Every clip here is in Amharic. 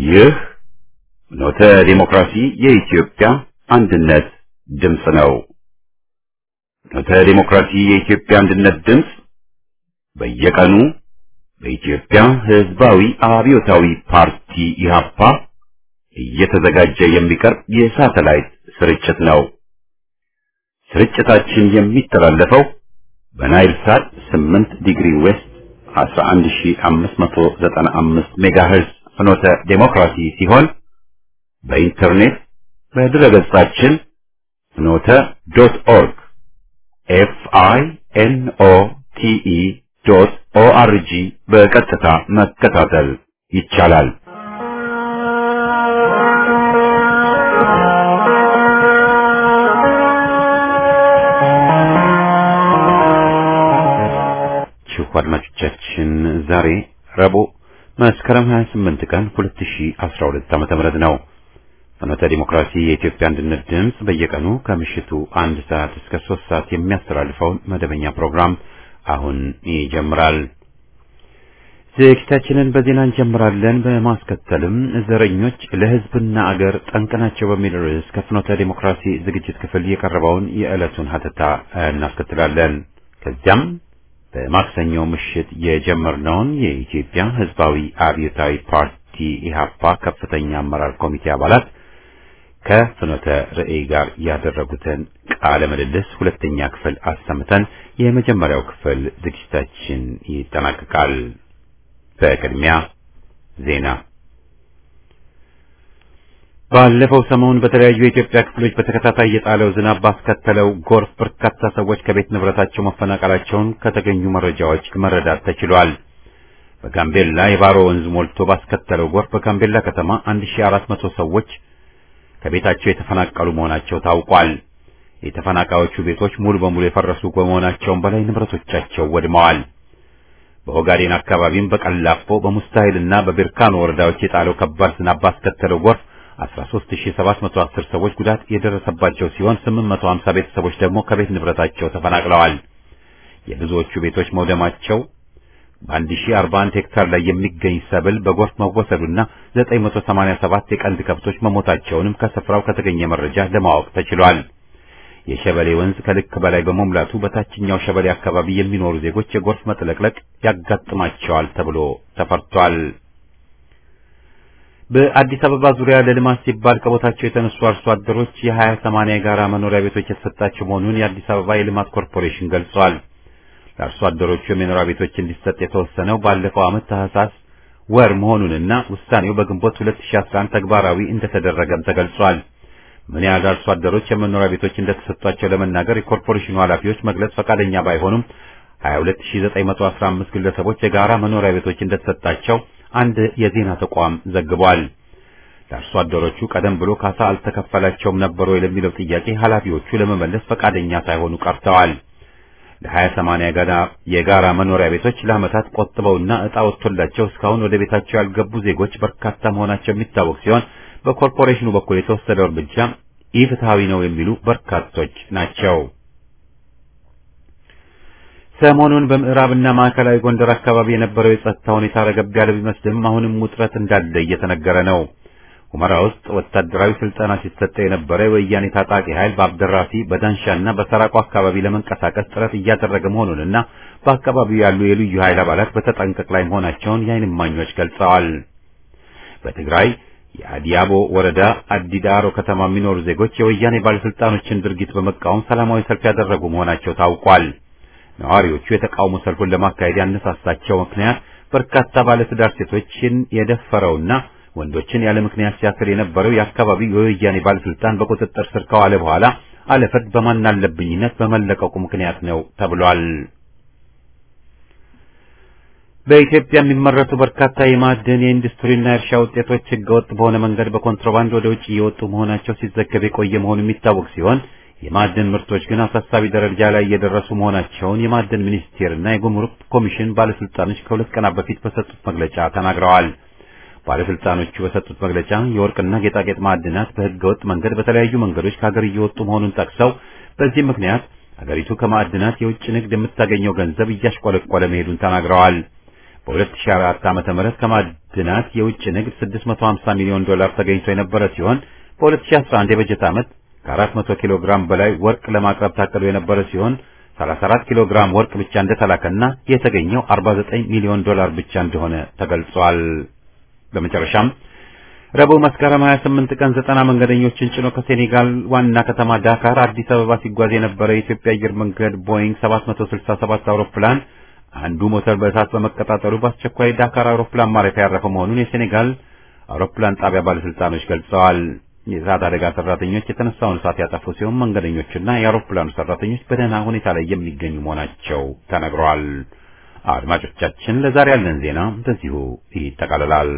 ይህ ኖተ ዲሞክራሲ የኢትዮጵያ አንድነት ድምፅ ነው። ኖተ ዲሞክራሲ የኢትዮጵያ አንድነት ድምፅ በየቀኑ በኢትዮጵያ ሕዝባዊ አብዮታዊ ፓርቲ ኢህአፓ እየተዘጋጀ የሚቀርብ የሳተላይት ስርጭት ነው። ስርጭታችን የሚተላለፈው በናይል ሳት 8 ዲግሪ ዌስት 11595 ሜጋሄርዝ ፍኖተ ዴሞክራሲ ሲሆን በኢንተርኔት በድረገጻችን ፍኖተ ዶት ኦርግ ኤፍ አይ ኤን ኦ ቲ ኢ ዶት ኦ አር ጂ በቀጥታ መከታተል ይቻላል። ችሁ አድማጮቻችን ዛሬ ረቡዕ መስከረም 28 ቀን 2012 ዓመተ ምህረት ነው። ፍኖተ ዲሞክራሲ የኢትዮጵያ አንድነት ድምፅ በየቀኑ ከምሽቱ አንድ ሰዓት እስከ ሶስት ሰዓት የሚያስተላልፈውን መደበኛ ፕሮግራም አሁን ይጀምራል። ዝግጅታችንን በዜና እንጀምራለን። በማስከተልም ዘረኞች ለሕዝብና አገር ጠንቅ ናቸው በሚል ርዕስ ከፍኖተ ዲሞክራሲ ዝግጅት ክፍል የቀረበውን የዕለቱን ሀተታ እናስከትላለን። ከዚያም በማክሰኞ ምሽት የጀመርነውን የኢትዮጵያ ሕዝባዊ አብዮታዊ ፓርቲ ኢህአፓ ከፍተኛ አመራር ኮሚቴ አባላት ከፍኖተ ርዕይ ጋር ያደረጉትን ቃለ ምልልስ ሁለተኛ ክፍል አሰምተን የመጀመሪያው ክፍል ዝግጅታችን ይጠናቀቃል። በቅድሚያ ዜና። ባለፈው ሰሞን በተለያዩ የኢትዮጵያ ክፍሎች በተከታታይ የጣለው ዝናብ ባስከተለው ጎርፍ በርካታ ሰዎች ከቤት ንብረታቸው መፈናቀላቸውን ከተገኙ መረጃዎች መረዳት ተችሏል። በጋምቤላ የባሮ ወንዝ ሞልቶ ባስከተለው ጎርፍ በጋምቤላ ከተማ 1400 ሰዎች ከቤታቸው የተፈናቀሉ መሆናቸው ታውቋል። የተፈናቃዮቹ ቤቶች ሙሉ በሙሉ የፈረሱ ከመሆናቸውም በላይ ንብረቶቻቸው ወድመዋል። በኦጋዴን አካባቢም በቀላፎ በሙስታሂልና በቤርካኖ ወረዳዎች የጣለው ከባድ ዝናብ ባስከተለው ጎርፍ 13710 ሰዎች ጉዳት የደረሰባቸው ሲሆን 850 ቤተሰቦች ደግሞ ከቤት ንብረታቸው ተፈናቅለዋል። የብዙዎቹ ቤቶች መውደማቸው በ1041 ሄክታር ላይ የሚገኝ ሰብል በጎርፍ መወሰዱና 987 የቀንድ ከብቶች መሞታቸውንም ከስፍራው ከተገኘ መረጃ ለማወቅ ተችሏል። የሸበሌ ወንዝ ከልክ በላይ በመሙላቱ በታችኛው ሸበሌ አካባቢ የሚኖሩ ዜጎች የጎርፍ መጥለቅለቅ ያጋጥማቸዋል ተብሎ ተፈርቷል። በአዲስ አበባ ዙሪያ ለልማት ሲባል ከቦታቸው የተነሱ አርሶ አደሮች የሀያ ሰማንያ የጋራ መኖሪያ ቤቶች የተሰጣቸው መሆኑን የአዲስ አበባ የልማት ኮርፖሬሽን ገልጿል። ለአርሶ አደሮቹ የመኖሪያ ቤቶች እንዲሰጥ የተወሰነው ባለፈው ዓመት ታህሳስ ወር መሆኑንና ውሳኔው በግንቦት 2011 ተግባራዊ እንደተደረገም ተገልጿል። ምን ያህል አርሶ አደሮች የመኖሪያ ቤቶች እንደተሰጧቸው ለመናገር የኮርፖሬሽኑ ኃላፊዎች መግለጽ ፈቃደኛ ባይሆኑም 22915 ግለሰቦች የጋራ መኖሪያ ቤቶች እንደተሰጣቸው አንድ የዜና ተቋም ዘግቧል። ለአርሶ አደሮቹ ቀደም ብሎ ካሳ አልተከፈላቸውም ነበር ወይ ለሚለው ጥያቄ ኃላፊዎቹ ለመመለስ ፈቃደኛ ሳይሆኑ ቀርተዋል። ለሀያ ሰማንያ ገና የጋራ መኖሪያ ቤቶች ለዓመታት ቆጥበውና ዕጣ ወጥቶላቸው እስካሁን ወደ ቤታቸው ያልገቡ ዜጎች በርካታ መሆናቸው የሚታወቅ ሲሆን በኮርፖሬሽኑ በኩል የተወሰደው እርምጃ ኢፍትሐዊ ነው የሚሉ በርካቶች ናቸው። ሰሞኑን በምዕራብና ማዕከላዊ ጎንደር አካባቢ የነበረው የጸጥታ ሁኔታ ረገብ ያለ ቢመስልም አሁንም ውጥረት እንዳለ እየተነገረ ነው። ሁመራ ውስጥ ወታደራዊ ስልጠና ሲሰጠ የነበረ የወያኔ ታጣቂ ኃይል በአብደራፊ በዳንሻና በሰራቆ አካባቢ ለመንቀሳቀስ ጥረት እያደረገ መሆኑንና በአካባቢው ያሉ የልዩ ኃይል አባላት በተጠንቀቅ ላይ መሆናቸውን የዓይን እማኞች ገልጸዋል። በትግራይ የአዲያቦ ወረዳ አዲዳሮ ከተማ የሚኖሩ ዜጎች የወያኔ ባለስልጣኖችን ድርጊት በመቃወም ሰላማዊ ሰልፍ ያደረጉ መሆናቸው ታውቋል። ነዋሪዎቹ የተቃውሞ ሰልፉን ለማካሄድ ያነሳሳቸው ምክንያት በርካታ ባለትዳር ሴቶችን የደፈረውና ወንዶችን ያለ ምክንያት ሲያስር የነበረው የአካባቢው የወያኔ ባለስልጣን በቁጥጥር ስር ከዋለ በኋላ አለፍርድ በማናለብኝነት በመለቀቁ ምክንያት ነው ተብሏል። በኢትዮጵያ የሚመረቱ በርካታ የማዕድን የኢንዱስትሪና የእርሻ ውጤቶች ህገወጥ በሆነ መንገድ በኮንትሮባንድ ወደ ውጭ እየወጡ መሆናቸው ሲዘገብ የቆየ መሆኑ የሚታወቅ ሲሆን የማዕድን ምርቶች ግን አሳሳቢ ደረጃ ላይ እየደረሱ መሆናቸውን የማዕድን ሚኒስቴርና የጉምሩክ ኮሚሽን ባለስልጣኖች ከሁለት ቀናት በፊት በሰጡት መግለጫ ተናግረዋል። ባለስልጣኖቹ በሰጡት መግለጫ የወርቅና ጌጣጌጥ ማዕድናት በህገወጥ መንገድ በተለያዩ መንገዶች ከሀገር እየወጡ መሆኑን ጠቅሰው በዚህ ምክንያት ሀገሪቱ ከማዕድናት የውጭ ንግድ የምታገኘው ገንዘብ እያሽቆለቆለ መሄዱን ተናግረዋል። በ2004 ዓመተ ምህረት ከማዕድናት የውጭ ንግድ 650 ሚሊዮን ዶላር ተገኝቶ የነበረ ሲሆን በ2011 የበጀት ዓመት ከ400 ኪሎ ግራም በላይ ወርቅ ለማቅረብ ታቅዶ የነበረ ሲሆን 34 ኪሎ ግራም ወርቅ ብቻ እንደተላከና የተገኘው 49 ሚሊዮን ዶላር ብቻ እንደሆነ ተገልጿል። በመጨረሻም ረቡዕ መስከረም 28 ቀን ዘጠና መንገደኞችን ጭኖ ከሴኔጋል ዋና ከተማ ዳካር አዲስ አበባ ሲጓዝ የነበረ የኢትዮጵያ አየር መንገድ ቦይንግ 767 አውሮፕላን አንዱ ሞተር በእሳት በመቀጣጠሉ በአስቸኳይ ዳካር አውሮፕላን ማረፊያ ያረፈ መሆኑን የሴኔጋል አውሮፕላን ጣቢያ ባለስልጣኖች ገልጸዋል። የእሳት አደጋ ሰራተኞች የተነሳውን እሳት ያጠፉ ሲሆን መንገደኞችና የአውሮፕላኑ ሰራተኞች በደህና ሁኔታ ላይ የሚገኙ መሆናቸው ተነግሯል። አድማጮቻችን፣ ለዛሬ ያለን ዜና በዚሁ ይጠቃልላል።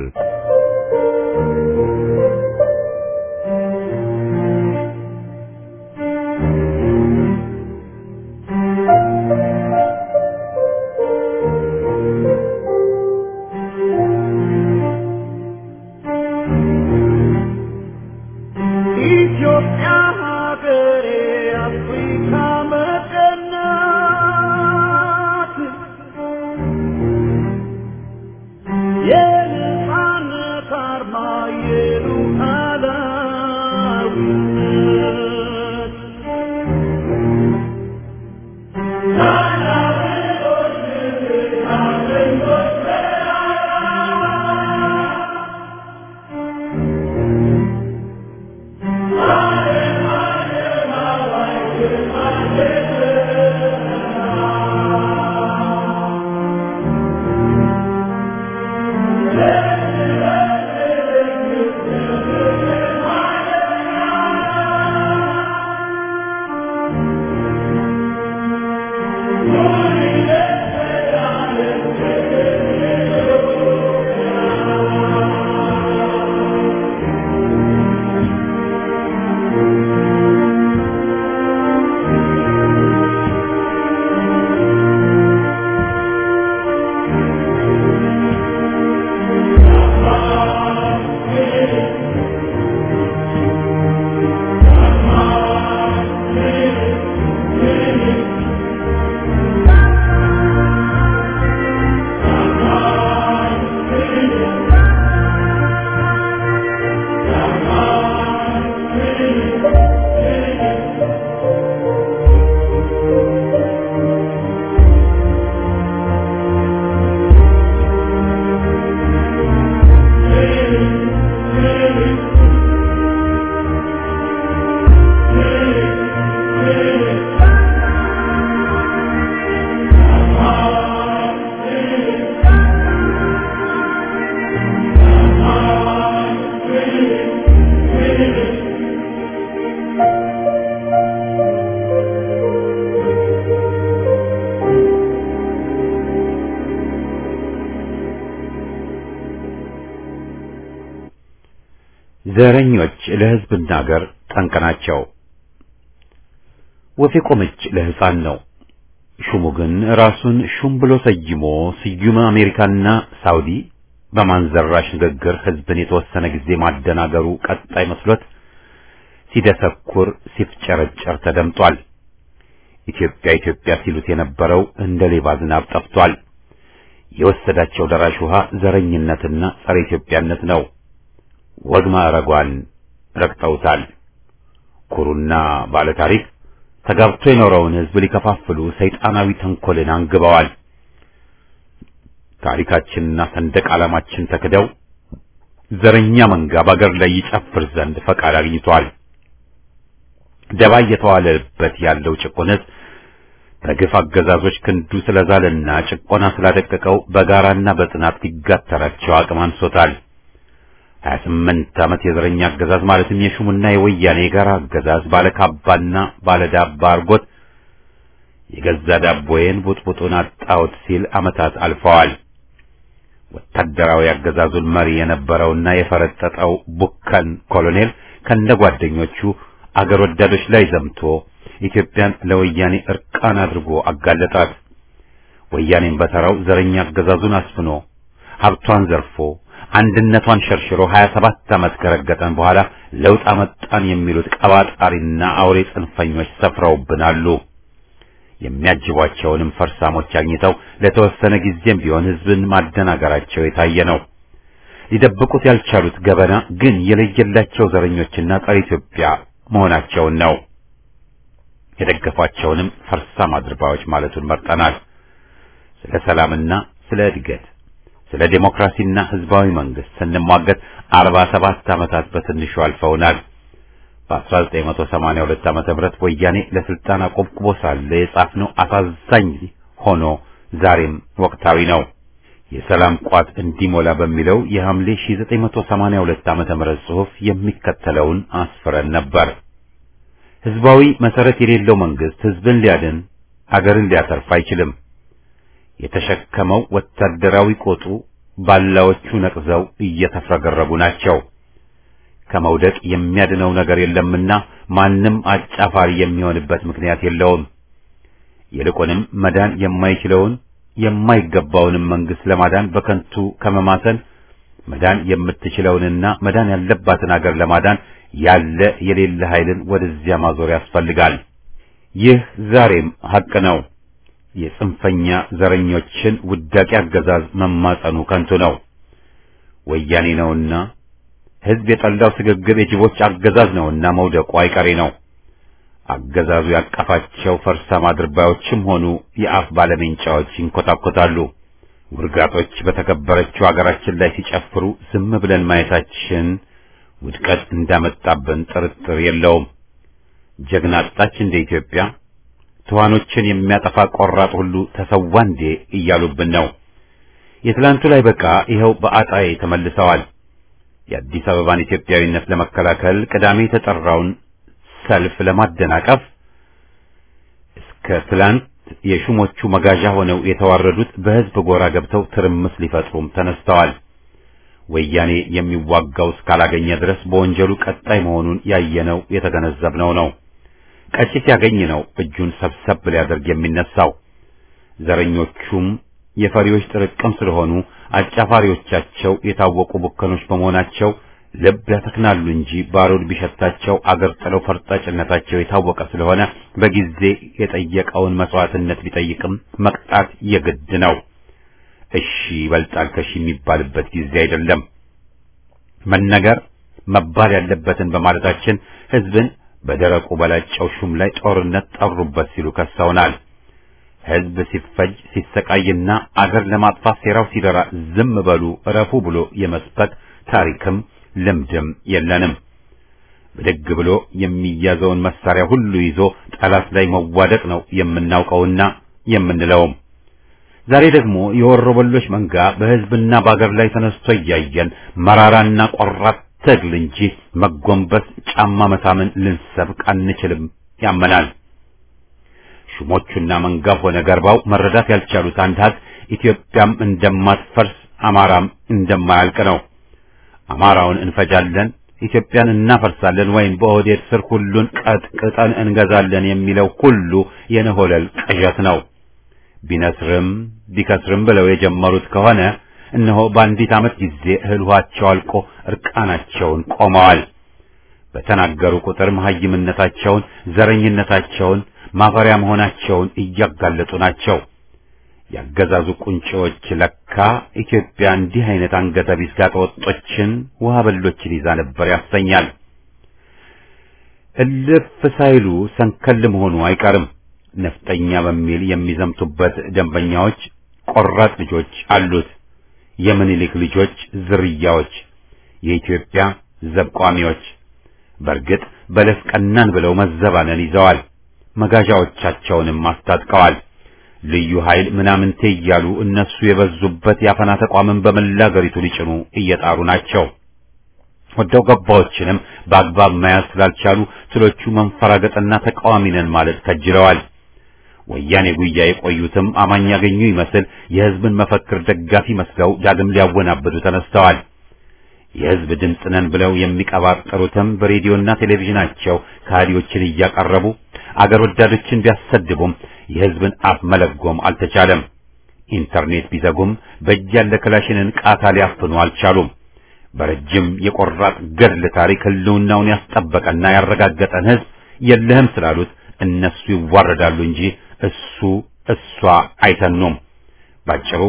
ዘረኞች ለሕዝብና አገር ጠንቅ ናቸው። ወፍ የቆመች ለሕፃን ነው። ሹሙ ግን ራሱን ሹም ብሎ ሰይሞ ስዩመ አሜሪካና ሳውዲ በማንዘራሽ ንግግር ሕዝብን የተወሰነ ጊዜ ማደናገሩ ቀጣይ መስሎት ሲደሰኩር ሲፍጨረጨር ተደምጧል። ኢትዮጵያ ኢትዮጵያ ሲሉት የነበረው እንደ ሌባ ዝናብ ጠፍቷል። የወሰዳቸው ደራሽ ውሃ ዘረኝነትና ጸረ ኢትዮጵያነት ነው። ወግ ማዕረጓን ረግጠውታል። ኩሩና ባለ ታሪክ ተጋብቶ የኖረውን ሕዝብ ሊከፋፍሉ ሰይጣናዊ ተንኮልን አንግበዋል። ታሪካችንና ሰንደቅ ዓላማችን ተክደው ዘረኛ መንጋ በአገር ላይ ይጨፍር ዘንድ ፈቃድ አግኝቷል። ደባ እየተዋለበት ያለው ጭቁን ሕዝብ በግፍ አገዛዞች ክንዱ ስለዛለና ጭቆና ስላደቀቀው በጋራና በጽናት ሊጋተራቸው አቅም አንሶታል። ሀያ ስምንት ዓመት የዘረኛ አገዛዝ ማለትም የሹምና የወያኔ የጋራ አገዛዝ ባለ ካባና ባለ ዳባ አርጎት የገዛ ዳቦዬን ቡጥቡጡን አጣሁት ሲል ዓመታት አልፈዋል። ወታደራዊ አገዛዙን መሪ የነበረውና የፈረጠጠው ቡከን ኮሎኔል ከነ ጓደኞቹ አገር ወዳዶች ላይ ዘምቶ ኢትዮጵያን ለወያኔ እርቃን አድርጎ አጋለጣት። ወያኔን በተራው ዘረኛ አገዛዙን አስፍኖ ሀብቷን ዘርፎ አንድነቷን ሸርሽሮ 27 ዓመት ከረገጠን በኋላ ለውጥ አመጣን የሚሉት ቀባጣሪና አውሬ ጽንፈኞች ሰፍረውብናሉ። የሚያጅቧቸውንም ፈርሳሞች አግኝተው ለተወሰነ ጊዜም ቢሆን ህዝብን ማደናገራቸው የታየ ነው። ሊደብቁት ያልቻሉት ገበና ግን የለየላቸው ዘረኞችና ጸረ ኢትዮጵያ መሆናቸውን ነው። የደገፏቸውንም ፈርሳም አድርባዮች ማለቱን መርጠናል። ስለ ሰላምና ስለ እድገት፣ ስለ ዴሞክራሲና ህዝባዊ መንግስት ስንሟገት አርባ ሰባት ዓመታት በትንሹ አልፈውናል። በ1982 ዓመተ ምህረት ወያኔ ለስልጣን አቆብቁቦ ሳለ የጻፍነው አሳዛኝ ሆኖ ዛሬም ወቅታዊ ነው። የሰላም ቋት እንዲሞላ በሚለው የሐምሌ 1982 ዓመተ ምህረት ጽሑፍ የሚከተለውን አስፍረን ነበር። ህዝባዊ መሰረት የሌለው መንግስት ህዝብን ሊያድን አገርን ሊያተርፍ አይችልም። የተሸከመው ወታደራዊ ቆጡ ባላዎቹ ነቅዘው እየተፍረገረጉ ናቸው። ከመውደቅ የሚያድነው ነገር የለምና ማንም አጫፋሪ የሚሆንበት ምክንያት የለውም። ይልቁንም መዳን የማይችለውን የማይገባውንም መንግስት ለማዳን በከንቱ ከመማሰል መዳን የምትችለውንና መዳን ያለባትን አገር ለማዳን ያለ የሌለ ኃይልን ወደዚያ ማዞር ያስፈልጋል። ይህ ዛሬም ሐቅ ነው። የጽንፈኛ ዘረኞችን ውዳቂ አገዛዝ መማጸኑ ከንቱ ነው። ወያኔ ነውና ህዝብ የጠላው ስግብግብ የጅቦች አገዛዝ ነውና መውደቁ አይቀሬ ነው። አገዛዙ ያቀፋቸው ፈርሳም አድርባዮችም ሆኑ የአፍ ባለሜንጫዎች ይንኮታኮታሉ። ውርጋጦች በተከበረችው አገራችን ላይ ሲጨፍሩ ዝም ብለን ማየታችን ውድቀት እንዳመጣብን ጥርጥር የለውም። ጀግና አጣች እንደ ኢትዮጵያ ትኋኖችን የሚያጠፋ ቆራጥ ሁሉ ተሰዋ እንዴ እያሉብን ነው። የትላንቱ ላይ በቃ ይኸው በአጣዬ ተመልሰዋል። የአዲስ አበባን ኢትዮጵያዊነት ለመከላከል ቅዳሜ የተጠራውን ሰልፍ ለማደናቀፍ እስከ ትላንት የሹሞቹ መጋዣ ሆነው የተዋረዱት በህዝብ ጎራ ገብተው ትርምስ ሊፈጥሩም ተነስተዋል። ወያኔ የሚዋጋው እስካላገኘ ድረስ በወንጀሉ ቀጣይ መሆኑን ያየነው የተገነዘብነው ነው። ቀጭ ሲያገኝ ነው እጁን ሰብሰብ ሊያደርግ የሚነሳው። ዘረኞቹም የፈሪዎች ጥርቅም ስለሆኑ አጫፋሪዎቻቸው የታወቁ ቡከኖች በመሆናቸው ልብ ያተክናሉ እንጂ ባሩድ ቢሸታቸው አገር ጥለው ፈርጣጭነታቸው የታወቀ ስለሆነ በጊዜ የጠየቀውን መስዋዕትነት ቢጠይቅም መቅጣት የግድ ነው። እሺ ይበልጣል ከሺ የሚባልበት ጊዜ አይደለም። መነገር መባል ያለበትን በማለታችን ህዝብን በደረቁ በላጨው ሹም ላይ ጦርነት ጠሩበት ሲሉ ከሰውናል። ህዝብ ሲፈጅ ሲሰቃይና አገር ለማጥፋት ሴራው ሲደራ ዝም በሉ እረፉ ብሎ የመስበክ ታሪክም ልምድም የለንም። ብድግ ብሎ የሚያዘውን መሳሪያ ሁሉ ይዞ ጠላት ላይ መዋደቅ ነው የምናውቀውና የምንለውም። ዛሬ ደግሞ የወሮበሎች መንጋ በህዝብና በአገር ላይ ተነስቶ እያየን መራራና ቆራጥ ትግል እንጂ መጎንበስ ጫማ መሳምን ልንሰብክ አንችልም ያመናል። ሹሞቹና መንጋ ሆነ ገርባው መረዳት ያልቻሉት አንድ ሀቅ ኢትዮጵያም እንደማትፈርስ አማራም እንደማያልቅ ነው። አማራውን እንፈጃለን፣ ኢትዮጵያን እናፈርሳለን ወይም በኦህዴድ ስር ሁሉን ቀጥቅጠን እንገዛለን የሚለው ሁሉ የነሆለል ቅዠት ነው። ቢነስርም ቢከስርም ብለው የጀመሩት ከሆነ እነሆ በአንዲት ዓመት ጊዜ እህል ውሃቸው አልቆ እርቃናቸውን ቆመዋል። በተናገሩ ቁጥር መሐይምነታቸውን፣ ዘረኝነታቸውን፣ ማፈሪያ መሆናቸውን እያጋለጡ ናቸው። ያገዛዙ ቁንጮዎች ለካ ኢትዮጵያ እንዲህ አይነት አንገተ ቢስ ጋጠወጦችን ውሃ በሎችን ይዛ ነበር ያሰኛል። እልፍ ሳይሉ ሰንከል መሆኑ አይቀርም። ነፍጠኛ በሚል የሚዘምቱበት ደንበኛዎች ቆራጥ ልጆች አሉት። የምኒልክ ልጆች ዝርያዎች፣ የኢትዮጵያ ዘብቋሚዎች። በእርግጥ በለስ ቀናን ብለው መዘባነን ይዘዋል። መጋዣዎቻቸውንም አስታጥቀዋል። ልዩ ኃይል ምናምንቴ እያሉ እነሱ የበዙበት የአፈና ተቋምን በመላ አገሪቱ ሊጭኑ እየጣሩ ናቸው። ወደው ገባዎችንም በአግባብ መያዝ ስላልቻሉ ስሎቹ መንፈራገጥና ተቃዋሚ ነን ማለት ከጅለዋል። ወያኔ ጉያ የቆዩትም አማኝ ያገኙ ይመስል የሕዝብን መፈክር ደጋፊ መስለው ዳግም ሊያወናብዱ ተነስተዋል። የሕዝብ ድምፅ ነን ብለው የሚቀባጠሩትም በሬዲዮና ቴሌቪዥናቸው ከሃዲዎችን እያቀረቡ አገር ወዳዶችን ቢያሰድቡም የሕዝብን አፍ መለጎም አልተቻለም። ኢንተርኔት ቢዘጉም በእጅ ያለ ክላሽንን ቃታ ሊያፍኑ አልቻሉም። በረጅም የቆራጥ ገድል ታሪክ ህልውናውን ያስጠበቀና ያረጋገጠን ሕዝብ የለህም ስላሉት እነሱ ይዋረዳሉ እንጂ እሱ እሷ አይተኑም። ባጭሩ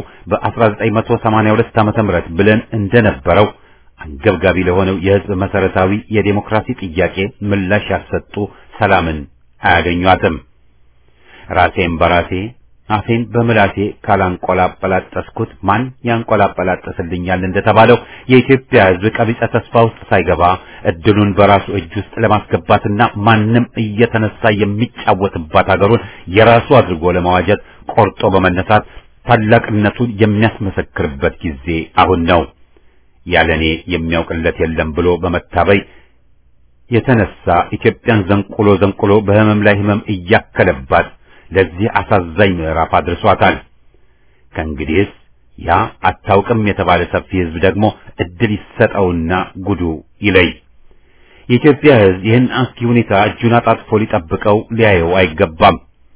በ1982 ዓመተ ምህረት ብለን እንደነበረው አንገብጋቢ ለሆነው የህዝብ መሰረታዊ የዴሞክራሲ ጥያቄ ምላሽ ያልሰጡ ሰላምን አያገኟትም። ራሴን በራሴ አፌን በምላሴ ካላንቆላጰላጠስኩት ማን ያንቆላጰላጠስልኛል እንደተባለው የኢትዮጵያ ህዝብ ቀቢጸ ተስፋ ውስጥ ሳይገባ እድሉን በራሱ እጅ ውስጥ ለማስገባትና ማንም እየተነሳ የሚጫወትባት ሀገሩን የራሱ አድርጎ ለመዋጀት ቆርጦ በመነሳት ታላቅነቱን የሚያስመሰክርበት ጊዜ አሁን ነው። ያለኔ የሚያውቅለት የለም ብሎ በመታበይ የተነሳ ኢትዮጵያን ዘንቁሎ ዘንቁሎ በህመም ላይ ህመም እያከለባት ለዚህ አሳዛኝ ምዕራፍ አድርሷታል። ከእንግዲህስ ያ አታውቅም የተባለ ሰፊ ህዝብ ደግሞ እድል ይሰጠውና ጉዱ ይለይ። የኢትዮጵያ ህዝብ ይህን አስኪ ሁኔታ እጁን አጣጥፎ ሊጠብቀው ሊያየው አይገባም።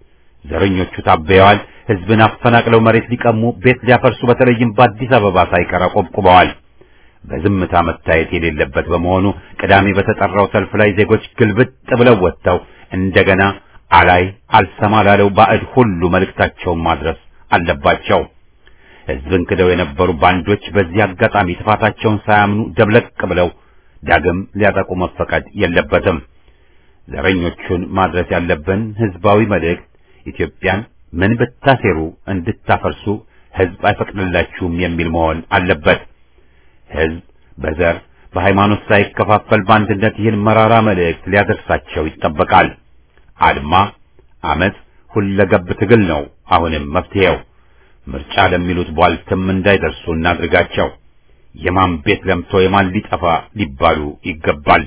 ዘረኞቹ ታበየዋል። ህዝብን አፈናቅለው መሬት ሊቀሙ፣ ቤት ሊያፈርሱ በተለይም በአዲስ አበባ ሳይቀር አቆብቁበዋል። በዝምታ መታየት የሌለበት በመሆኑ ቅዳሜ በተጠራው ሰልፍ ላይ ዜጎች ግልብጥ ብለው ወጥተው እንደገና አላይ አልሰማ ላለው ባዕድ ሁሉ መልእክታቸውን ማድረስ አለባቸው። ህዝብን ክደው የነበሩ ባንዶች በዚህ አጋጣሚ ጥፋታቸውን ሳያምኑ ደብለቅ ብለው ዳግም ሊያጠቁ መፈቀድ የለበትም። ዘረኞቹን ማድረስ ያለብን ህዝባዊ መልእክት ኢትዮጵያን ምን ብታሴሩ እንድታፈርሱ ህዝብ አይፈቅድላችሁም የሚል መሆን አለበት። ህዝብ በዘር በሃይማኖት ሳይከፋፈል በአንድነት ይህን መራራ መልእክት ሊያደርሳቸው ይጠበቃል። አድማ፣ አመፅ፣ ሁለገብ ትግል ነው አሁንም መፍትሄው። ምርጫ ለሚሉት ቧልትም እንዳይደርሱ እናድርጋቸው። የማን ቤት ለምቶ የማን ሊጠፋ ሊባሉ ይገባል።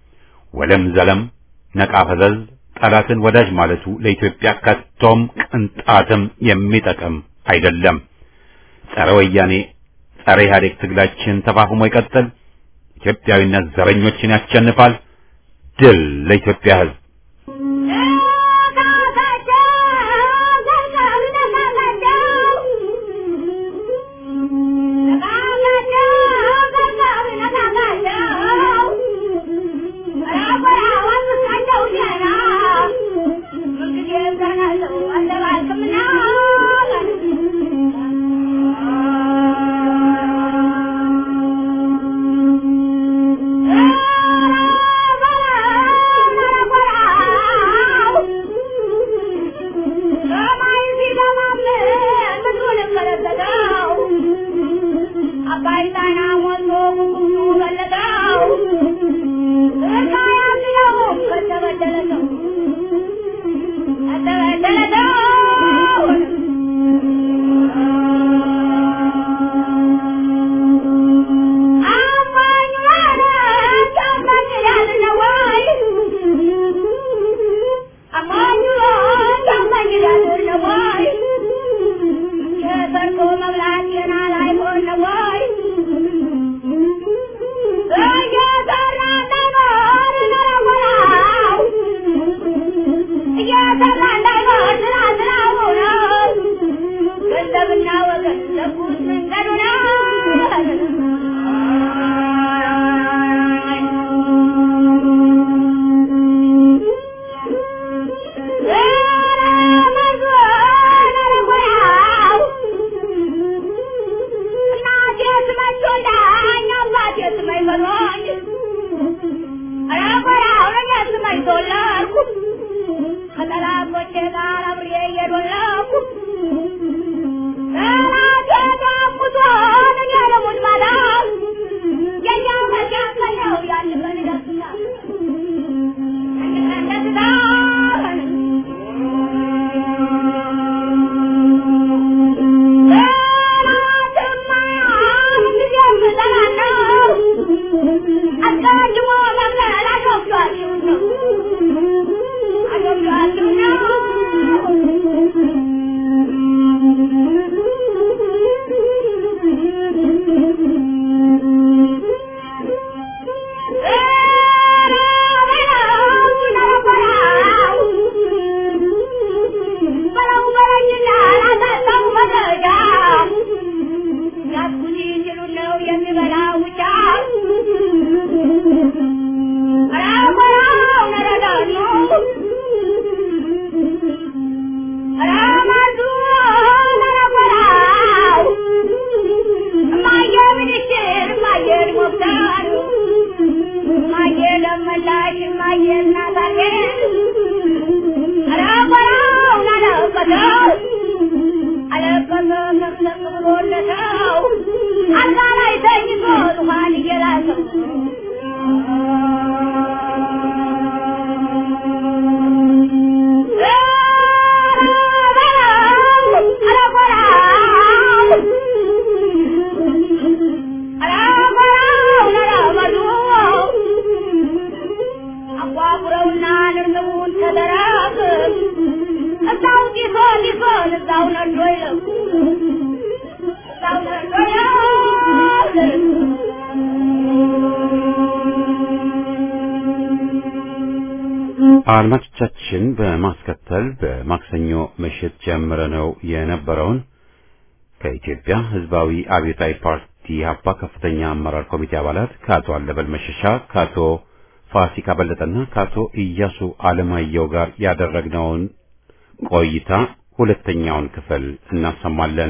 ወለም ዘለም ነቃ ፈዘዝ ጠላትን ወዳጅ ማለቱ ለኢትዮጵያ ከቶም ቅንጣትም የሚጠቅም አይደለም። ጸረ ወያኔ ጸረ ኢህአዴግ ትግላችን ተፋፍሞ ይቀጥል። ኢትዮጵያዊነት ዘረኞችን ያሸንፋል። ድል ለኢትዮጵያ ህዝብ። Hello? አድማጮቻችን በማስከተል በማክሰኞ ምሽት ጀምረነው የነበረውን ከኢትዮጵያ ሕዝባዊ አብዮታዊ ፓርቲ ኢህአፓ ከፍተኛ አመራር ኮሚቴ አባላት ከአቶ አለበል መሸሻ፣ ከአቶ ፋሲካ በለጠና ከአቶ ኢያሱ አለማየሁ ጋር ያደረግነውን ቆይታ ሁለተኛውን ክፍል እናሰማለን።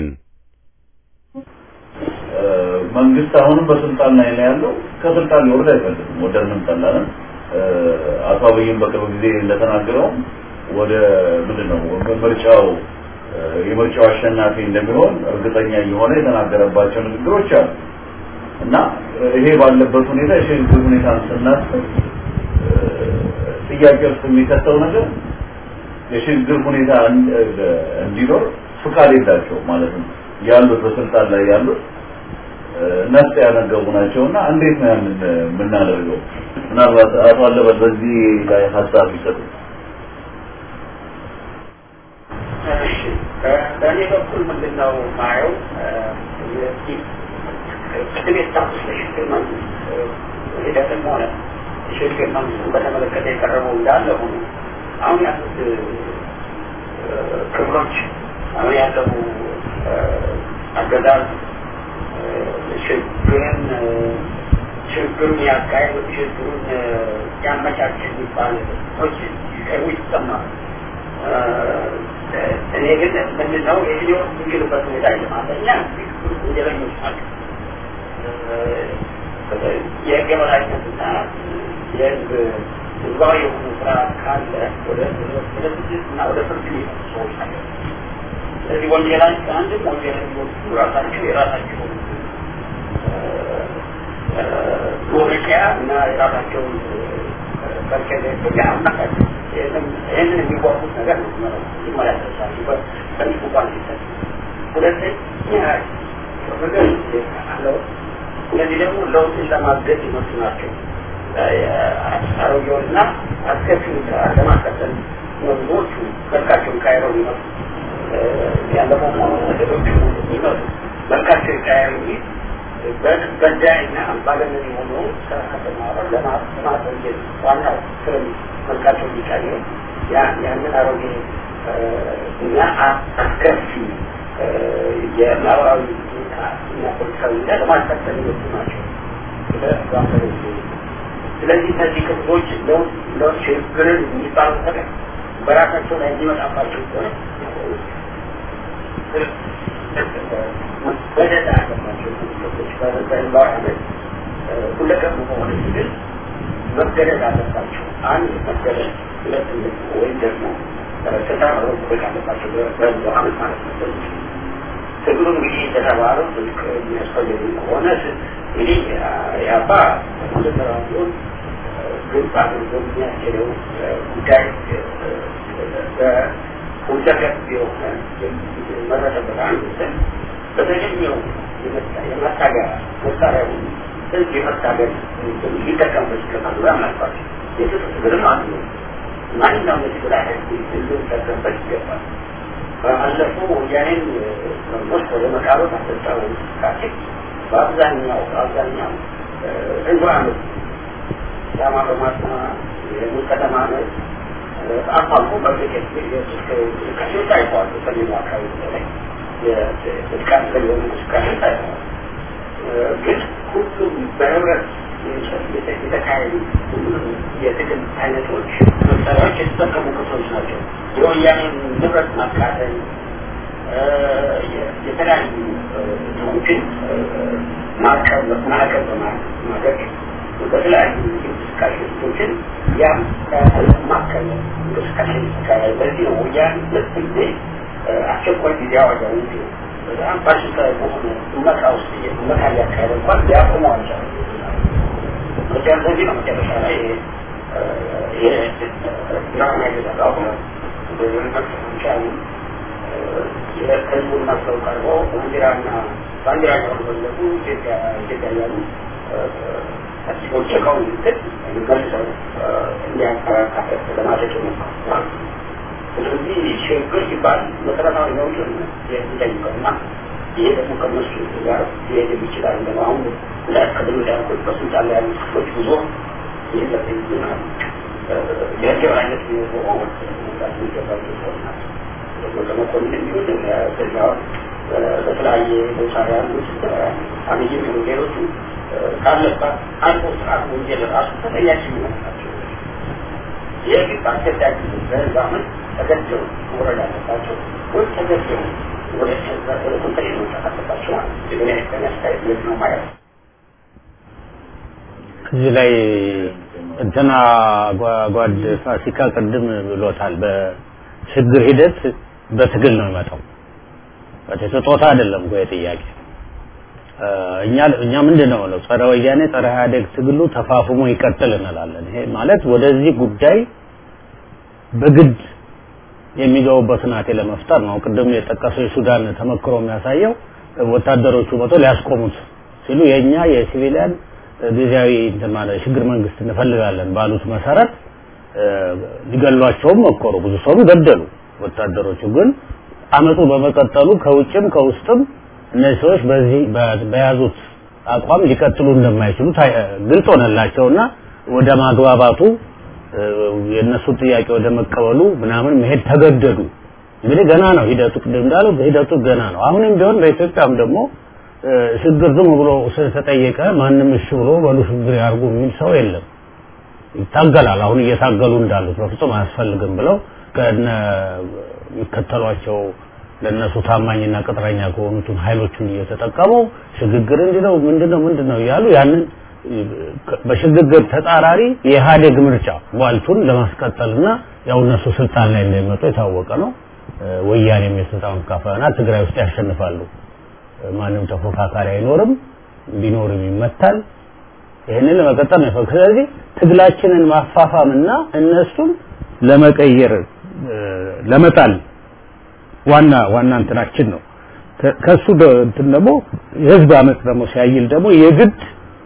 መንግስት አሁንም በስልጣን ላይ ነው ያለው። ከስልጣን ሊወርድ አይፈልግም። ወደንም ጠላንም አቶ አብይም በቅርብ ጊዜ እንደተናገረው ወደ ምንድን ነው ምርጫው የምርጫው አሸናፊ እንደሚሆን እርግጠኛ እየሆነ የተናገረባቸው ንግግሮች አሉ እና ይሄ ባለበት ሁኔታ የሽግግር ሁኔታን ስናስብ ጥያቄ ውስጥ የሚከተው ነገር የሽግግር ሁኔታ እንዲኖር ፍቃድ የላቸው ማለት ነው ያሉት በስልጣን ላይ ያሉት ነፍጥ ያነገቡ ናቸውና እንዴት ነው ያንን የምናደርገው? ምናልባት አቶ አለበት በዚህ ላይ ሀሳብ ይሰጡ። እሺ በእኔ በኩል ምንድን ነው ማየው ቅድም የታቁስ ለሽግግር መንግስት ሂደትም ሆነ የሽግግር መንግስቱን በተመለከተ የቀረበው እንዳለ ሆኖ አሁን ያሉት ክፍሎች አሁን ያለው አገዛዝ ችግርን ችግሩን ያካሄዱ ችግሩን ያመቻች የሚባል ሰዎች ሲቀርቡ ይሰማል። እኔ ግን ምንድነው የሊሆን የሚችሉበት ሁኔታ የለማለኛ ወንጀለኞች ናቸው። የህግ የበላይነትና የህዝብ ህዝባዊ የሆኑ ስርዓት ካለ ወደ ወደ ስድስት እና ወደ ፍርድ ቤት ሰዎች ናቸው። ስለዚህ ወንጀላቸው አንድም ወንጀለኞቹ ራሳቸው የራሳቸው መውደቂያ እና የራሳቸውን ከርከዘ ኢትዮጵያ አማካኝ ይህንን የሚጓጉት ነገር ነው መጀመሪያ ተሳሲ በትንሽ እንኳን ሲሰጥ ሁለተኛ ፍቅር አለው እነዚህ ደግሞ ለውጥን ለማገዝ ይመጡ ናቸው አሮጌውንና አስከፊውን ስርዓት ለማስቀጠል ብዙዎቹ መልካቸውን ቀይረው ይመጡ ያለፈው መሆኑ ወደዶቹ ይመጡ መልካቸው ይቀያሩ እንጂ በዳይና አምባገነን የሆኑ ከተማረ ለማቆየት ዋናው ስርም መልካቸው ሊቀይር ያንን አሮጌ እና አስከፊ የማህበራዊ እና ፖለቲካዊ እና ለማስቀጠል የወጡ ናቸው። ስለዚህ እነዚህ ክፍሎች ለውጥ ችግርን የሚባሉ ነገር በራሳቸው ላይ የሚመጣባቸው ከሆነ በደዳ አለባቸው ክፍሎች በኤንቫይሮንመንት ሁለቀም በሆነ ሲግል መገደድ አለባቸው። አንድ መገደድ፣ ሁለት ወይም ደግሞ ስልጣን መጠበቅ አለባቸው በአመት ማለት ነው። ትግሉ እንግዲህ እንደተባለው ስልክ የሚያስፈልግ ከሆነ እንግዲህ የአባ መጀመሪያ ቢሆን ግልጽ አድርጎ የሚያስችለው ጉዳይ በሁለገብ የሆነ መረጠበት አንዱ ስል በተገኘው የመታገያ መሳሪያ ህዝብ የመታገል ሊጠቀምበት ይገባል ብላ ምናልባት የትጥቅ ትግልም አንዱ ነው። ማንኛውም የትግል አይነት ህዝብ ሊጠቀምበት ይገባል። ባለፉ ወያኔን መንግስት ወደ መቃብር አስጠጣው እንቅስቃሴ በአብዛኛው በአብዛኛው ህዝብ አመት ዳማ በማስማት የሙዝ ከተማ አመት አልፎ አልፎ በርግጥ እንቅስቃሴዎች ታይተዋል። በሰሜኑ አካባቢ በተለይ የጥቃት በሊሆኑ እንቅስቃሴዎች ታይተዋል። ግን ሁሉም በህብረት የተካሄዱ ሁሉም የትግል አይነቶች መሳሪያዎች የተጠቀሙ ክፍሎች ናቸው። የወያኔን ንብረት ማቃጠል፣ የተለያዩ እንትኖችን ማዕቀብ ማዕቀብ በማድረግ በተለያዩ እንቅስቃሴ ስቶችን ያም ማዕቀብ እንቅስቃሴ ይካሄዳል። በዚህ ነው ወያኔ ሁለት ጊዜ አስቸኳይ ጊዜ አዋጃው በጣም ፋሽስታዊ በሆነ እመካ ውስጥ እመካ እያካሄደ እንኳን ሊያቆመው አልቻለም። ምክንያት በዚህ ነው መጨረሻ ላይ ድራማ የተሰራው መቻሉ ህዝቡን መስለው ቀርቦ ባንዲራና ባንዲራ ያወለቁ ኢትዮጵያ ኢትዮጵያ ያሉ ሲቦቸቀው ምትል መልሰው እንዲያከራካበት ለማድረግ ይሞክራል። ስለዚህ ሽግግር ሲባል መሰረታዊ ለውጥ የሚጠይቀው እና ይሄ ደግሞ ከነሱ ጋር ሊሄድ ይችላል። ደግሞ አሁን ቅድም እንዳልኩት በስልጣን ላይ ያሉ ክፍሎች ብዙ ይህ ለይናል የህገብ አይነት ሆኖ መምጣት የሚገባቸው ሰዎች ናቸው። ለመኮንን የሚሆን በዚያውን በተለያየ ቦታ ያሉት አብይ የሚሆኑ ሌሎቹ ካለባት አልፎ ስርዓት ወንጀል ራሱ ተጠያቂ የሚሆኑ ናቸው። ይህ ግን በአስገዳጅ በህዝብ አመት ተገደው መውረድ አለባቸው ወይም ተገደው ወደ ወደ ኮንትሪ መውጣት አለባቸው ማለት ነው። የበኔ አስተያየት ልክ ነው ማለት ነው። እዚህ ላይ እንትና ጓድ ፋሲካ ቅድም ብሎታል። በሽግግር ሂደት በትግል ነው የሚመጣው። በስጦታ አይደለም እኮ የጥያቄ እኛ እኛ ምንድን ነው ነው ጸረ ወያኔ ጸረ ኢህአዴግ ትግሉ ተፋፍሞ ይቀጥል እንላለን። ይሄ ማለት ወደዚህ ጉዳይ በግድ የሚገቡበት ሁናቴ ለመፍጠር ነው። ቅድም የጠቀሰው የሱዳን ተመክሮ የሚያሳየው ወታደሮቹ መቶ ሊያስቆሙት ሲሉ የኛ የሲቪሊያን ጊዜያዊ እንትን ማለት ሽግግር መንግስት እንፈልጋለን ባሉት መሰረት ሊገሏቸውም ሞከሩ። ብዙ ሰው ገደሉ። ወታደሮቹ ግን አመፁ በመቀጠሉ ከውጭም ከውስጥም እነዚህ ሰዎች በዚህ በያዙት አቋም ሊቀጥሉ እንደማይችሉ ግልጽ ሆነላቸውና ወደ ማግባባቱ የእነሱን ጥያቄ ወደ መቀበሉ ምናምን መሄድ ተገደዱ። እንግዲህ ገና ነው ሂደቱ፣ ቅድም እንዳለው ሂደቱ ገና ነው። አሁንም ቢሆን በኢትዮጵያም ደግሞ ሽግግር ዝም ብሎ ስለተጠየቀ ማንም እሺ ብሎ በሉ ሽግግር ያርጉ የሚል ሰው የለም። ይታገላል። አሁን እየታገሉ እንዳሉት በፍጹም አያስፈልግም ብለው ከነ የሚከተሏቸው ለእነሱ ታማኝና ቅጥረኛ ከሆኑትን ኃይሎቹን እየተጠቀሙ ሽግግር እንዲህ ነው ምንድነው ምንድነው እያሉ ያንን በሽግግር ተጻራሪ የኢህአዴግ ምርጫ ቧልቱን ለማስቀጠልና ያው እነሱ ስልጣን ላይ እንደሚመጡ የታወቀ ነው። ወያኔም የስልጣን ካፈና ትግራይ ውስጥ ያሸንፋሉ። ማንም ተፎካካሪ አይኖርም፣ ቢኖርም ይመታል። ይህንን ለመቀጠል ነው። ስለዚህ ትግላችንን ማፋፋምና እነሱን ለመቀየር ለመጣል ዋና ዋና እንትናችን ነው። ከሱ እንትን ደግሞ የህዝብ አመፅ ደግሞ ሲያይል ደግሞ የግድ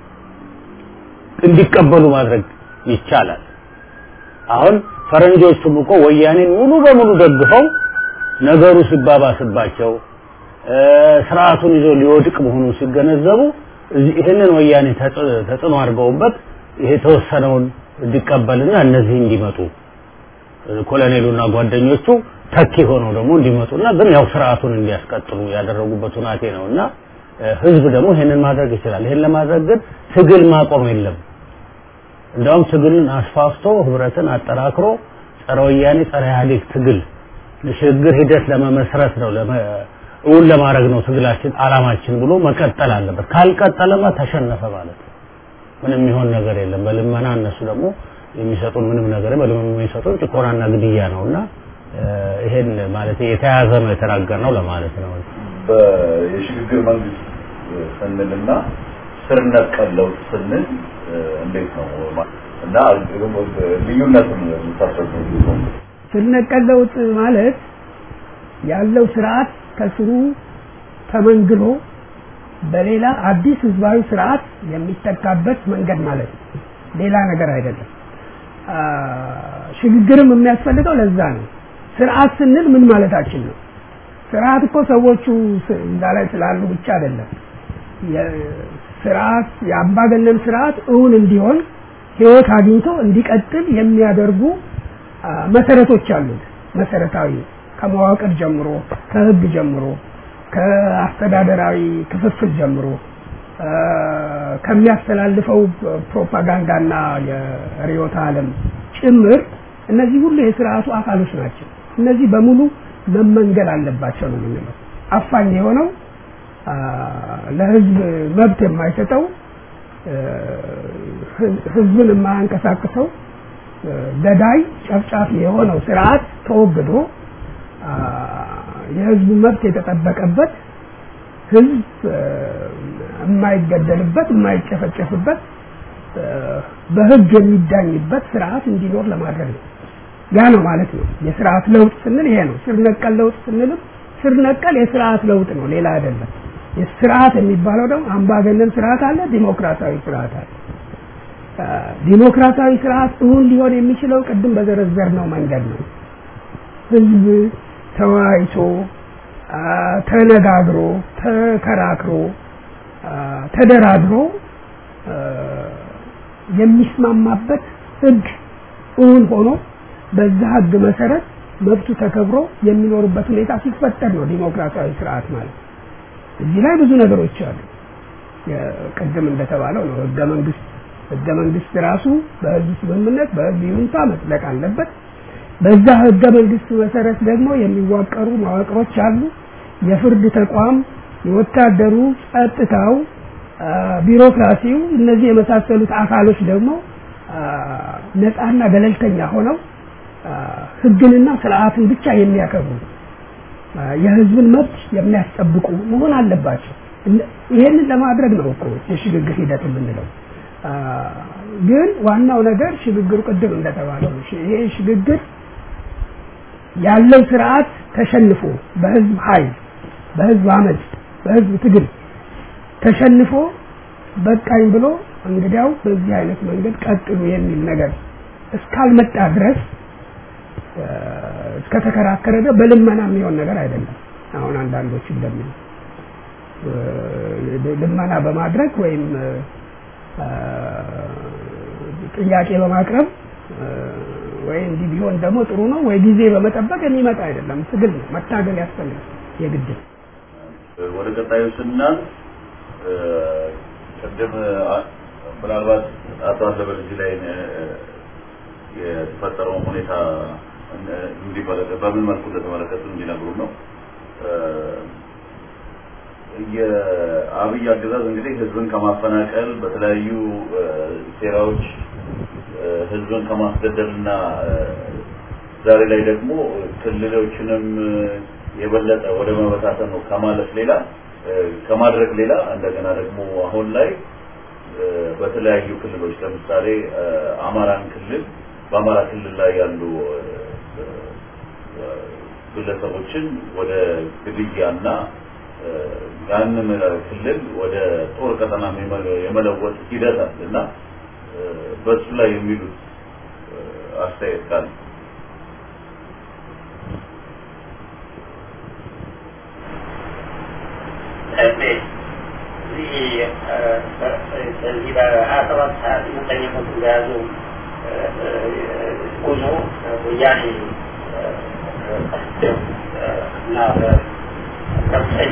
እንዲቀበሉ ማድረግ ይቻላል። አሁን ፈረንጆቹም እኮ ወያኔን ሙሉ በሙሉ ደግፈው ነገሩ ሲባባስባቸው ስርዓቱን ይዞ ሊወድቅ መሆኑን ሲገነዘቡ ይህንን ወያኔ ተጽዕኖ አድርገውበት ይሄ የተወሰነውን እንዲቀበልና እነዚህ እንዲመጡ ኮሎኔሉና ጓደኞቹ ተኪ ሆነው ደግሞ እንዲመጡና ግን ያው ስርዓቱን እንዲያስቀጥሉ ያደረጉበት ሁናቴ ነውና ህዝብ ደግሞ ይሄንን ማድረግ ይችላል። ይሄን ለማድረግ ግን ትግል ማቆም የለም። እንደውም ትግልን አስፋፍቶ ህብረትን አጠራክሮ ጸረ ወያኔ ጸረ ኢህአዴግ ትግል ሽግግር ሂደት ለመመስረት ነው እውን ለማድረግ ነው ትግላችን አላማችን ብሎ መቀጠል አለበት። ካልቀጠለማ ተሸነፈ ማለት ነው። ምንም የሚሆን ነገር የለም። በልመና እነሱ ደግሞ የሚሰጡን ምንም ነገር በልመና የሚሰጡን ጭቆናና ግድያ ነውና ይሄን ማለት የተያዘ ነው የተናገር ነው ለማለት ነው። የሽግግር መንግስት ስንልና ስር ነቀል ለውጥ ስንል እንዴት ነው እና ልዩነቱን የምታስረዱ ስር ነቀል ለውጥ ማለት ያለው ስርዓት ከስሩ ተመንግሎ በሌላ አዲስ ህዝባዊ ስርዓት የሚተካበት መንገድ ማለት ነው። ሌላ ነገር አይደለም። ሽግግርም የሚያስፈልገው ለዛ ነው። ስርዓት ስንል ምን ማለታችን ነው? ስርዓት እኮ ሰዎቹ እዛ ላይ ስላሉ ብቻ አይደለም። ስርዓት የአምባገነን ስርዓት እውን እንዲሆን ህይወት አግኝቶ እንዲቀጥል የሚያደርጉ መሰረቶች አሉት። መሰረታዊ ከመዋቅር ጀምሮ ከህግ ጀምሮ ከአስተዳደራዊ ክፍፍል ጀምሮ ከሚያስተላልፈው ፕሮፓጋንዳና የርዕዮተ ዓለም ጭምር እነዚህ ሁሉ የስርዓቱ አካሎች ናቸው። እነዚህ በሙሉ መመንገል አለባቸው ነው የምንለው። አፋኝ የሆነው ለህዝብ መብት የማይሰጠው ህዝብን የማያንቀሳቅሰው ገዳይ ጨፍጫፊ የሆነው ስርዓት ተወግዶ የህዝቡ መብት የተጠበቀበት ህዝብ የማይገደልበት የማይጨፈጨፍበት በህግ የሚዳኝበት ስርዓት እንዲኖር ለማድረግ ነው። ያ ነው ማለት ነው። የስርዓት ለውጥ ስንል ይሄ ነው። ስር ነቀል ለውጥ ስንልም ስር ነቀል የስርዓት ለውጥ ነው፣ ሌላ አይደለም። የስርዓት የሚባለው ደግሞ አምባገነን ስርዓት አለ፣ ዲሞክራሲያዊ ስርዓት አለ። ዲሞክራሲያዊ ስርዓት እውን ሊሆን የሚችለው ቅድም በዘረዘርነው መንገድ ነው። ህዝብ ተወያይቶ ተነጋግሮ ተከራክሮ ተደራድሮ የሚስማማበት ህግ እውን ሆኖ በዛ ህግ መሰረት መብቱ ተከብሮ የሚኖርበት ሁኔታ ሲፈጠር ነው ዲሞክራሲያዊ ስርዓት ማለት። እዚህ ላይ ብዙ ነገሮች አሉ። ቅድም እንደተባለው ነው ህገ መንግስት ህገ መንግስት ራሱ በህዝብ ስምምነት በህዝብ ይሁንታ መጽደቅ አለበት። በዛ ህገ መንግስት መሰረት ደግሞ የሚዋቀሩ መዋቅሮች አሉ። የፍርድ ተቋም፣ የወታደሩ፣ ጸጥታው፣ ቢሮክራሲው እነዚህ የመሳሰሉት አካሎች ደግሞ ነፃና ገለልተኛ ሆነው ህግንና ስርዓትን ብቻ የሚያከብሩ የህዝብን መብት የሚያስጠብቁ መሆን አለባቸው። ይሄንን ለማድረግ ነው እኮ የሽግግር ሂደት የምንለው። ግን ዋናው ነገር ሽግግሩ ቅድም እንደተባለው ነው። ይሄ ሽግግር ያለው ስርዓት ተሸንፎ በህዝብ ኃይል፣ በህዝብ አመፅ፣ በህዝብ ትግል ተሸንፎ በቃኝ ብሎ እንግዲያው በዚህ አይነት መንገድ ቀጥሉ የሚል ነገር እስካልመጣ ድረስ እስከተከራከረ ድረስ በልመና የሚሆን ነገር አይደለም። አሁን አንዳንዶች እንደሚሉ ልመና በማድረግ ወይም ጥያቄ በማቅረብ ወይ እንዲህ ቢሆን ደግሞ ጥሩ ነው ወይ ጊዜ በመጠበቅ የሚመጣ አይደለም። ትግል ነው፣ መታገል ያስፈልጋል የግድ። ወደ ቀጣዩ ስናልፍ ቅድም ምናልባት አቶ አሰበ እዚህ ላይ የተፈጠረውን ሁኔታ እንዲመለከት በምን መልኩ እንደተመለከቱ እንዲነግሩ ነው። የአብይ አገዛዝ እንግዲህ ህዝብን ከማፈናቀል በተለያዩ ሴራዎች ህዝብን ከማስገደልና ዛሬ ላይ ደግሞ ክልሎችንም የበለጠ ወደ መበታተን ነው ከማለፍ ሌላ ከማድረግ ሌላ እንደገና ደግሞ አሁን ላይ በተለያዩ ክልሎች ለምሳሌ አማራን ክልል በአማራ ክልል ላይ ያሉ ግለሰቦችን ወደ ግድያና ያንን ክልል ወደ ጦር ቀጠና የመለወጥ ሂደት አለ እና በሱ ላይ የሚሉት አስተያየት ካለ በዚህ በሀያ ሰባት ሀያ ስምንተኛ መቶ በያዙ ጉዞ ወያኔ እና ከፍተኛ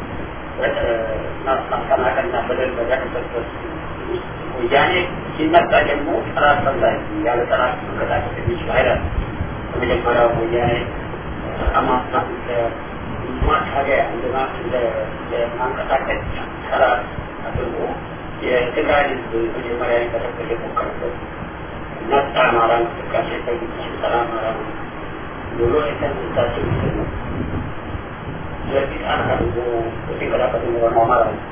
ማፈናቀልና በደል በደረሰበት ወያኔ ሲመጣ ደግሞ ጠላት ፈላጊ ያለ ጠላት መንቀሳቀስ የሚችል ኃይል በመጀመሪያው ወያኔ አማራ ማታገያ እንደ ማንቀሳቀስ ጠላት አድርጎ የትግራይ ህዝብ መጀመሪያ ሊቀጠቅጥ የሞከረበት ነጻ አማራ እንቅስቃሴ ሰላ አማራ ነው ብሎ የተነሳቸው ምስል ነው። ስለዚህ ጣና አድርጎ ሲንቀሳቀስ የሆነው አማራ ነው።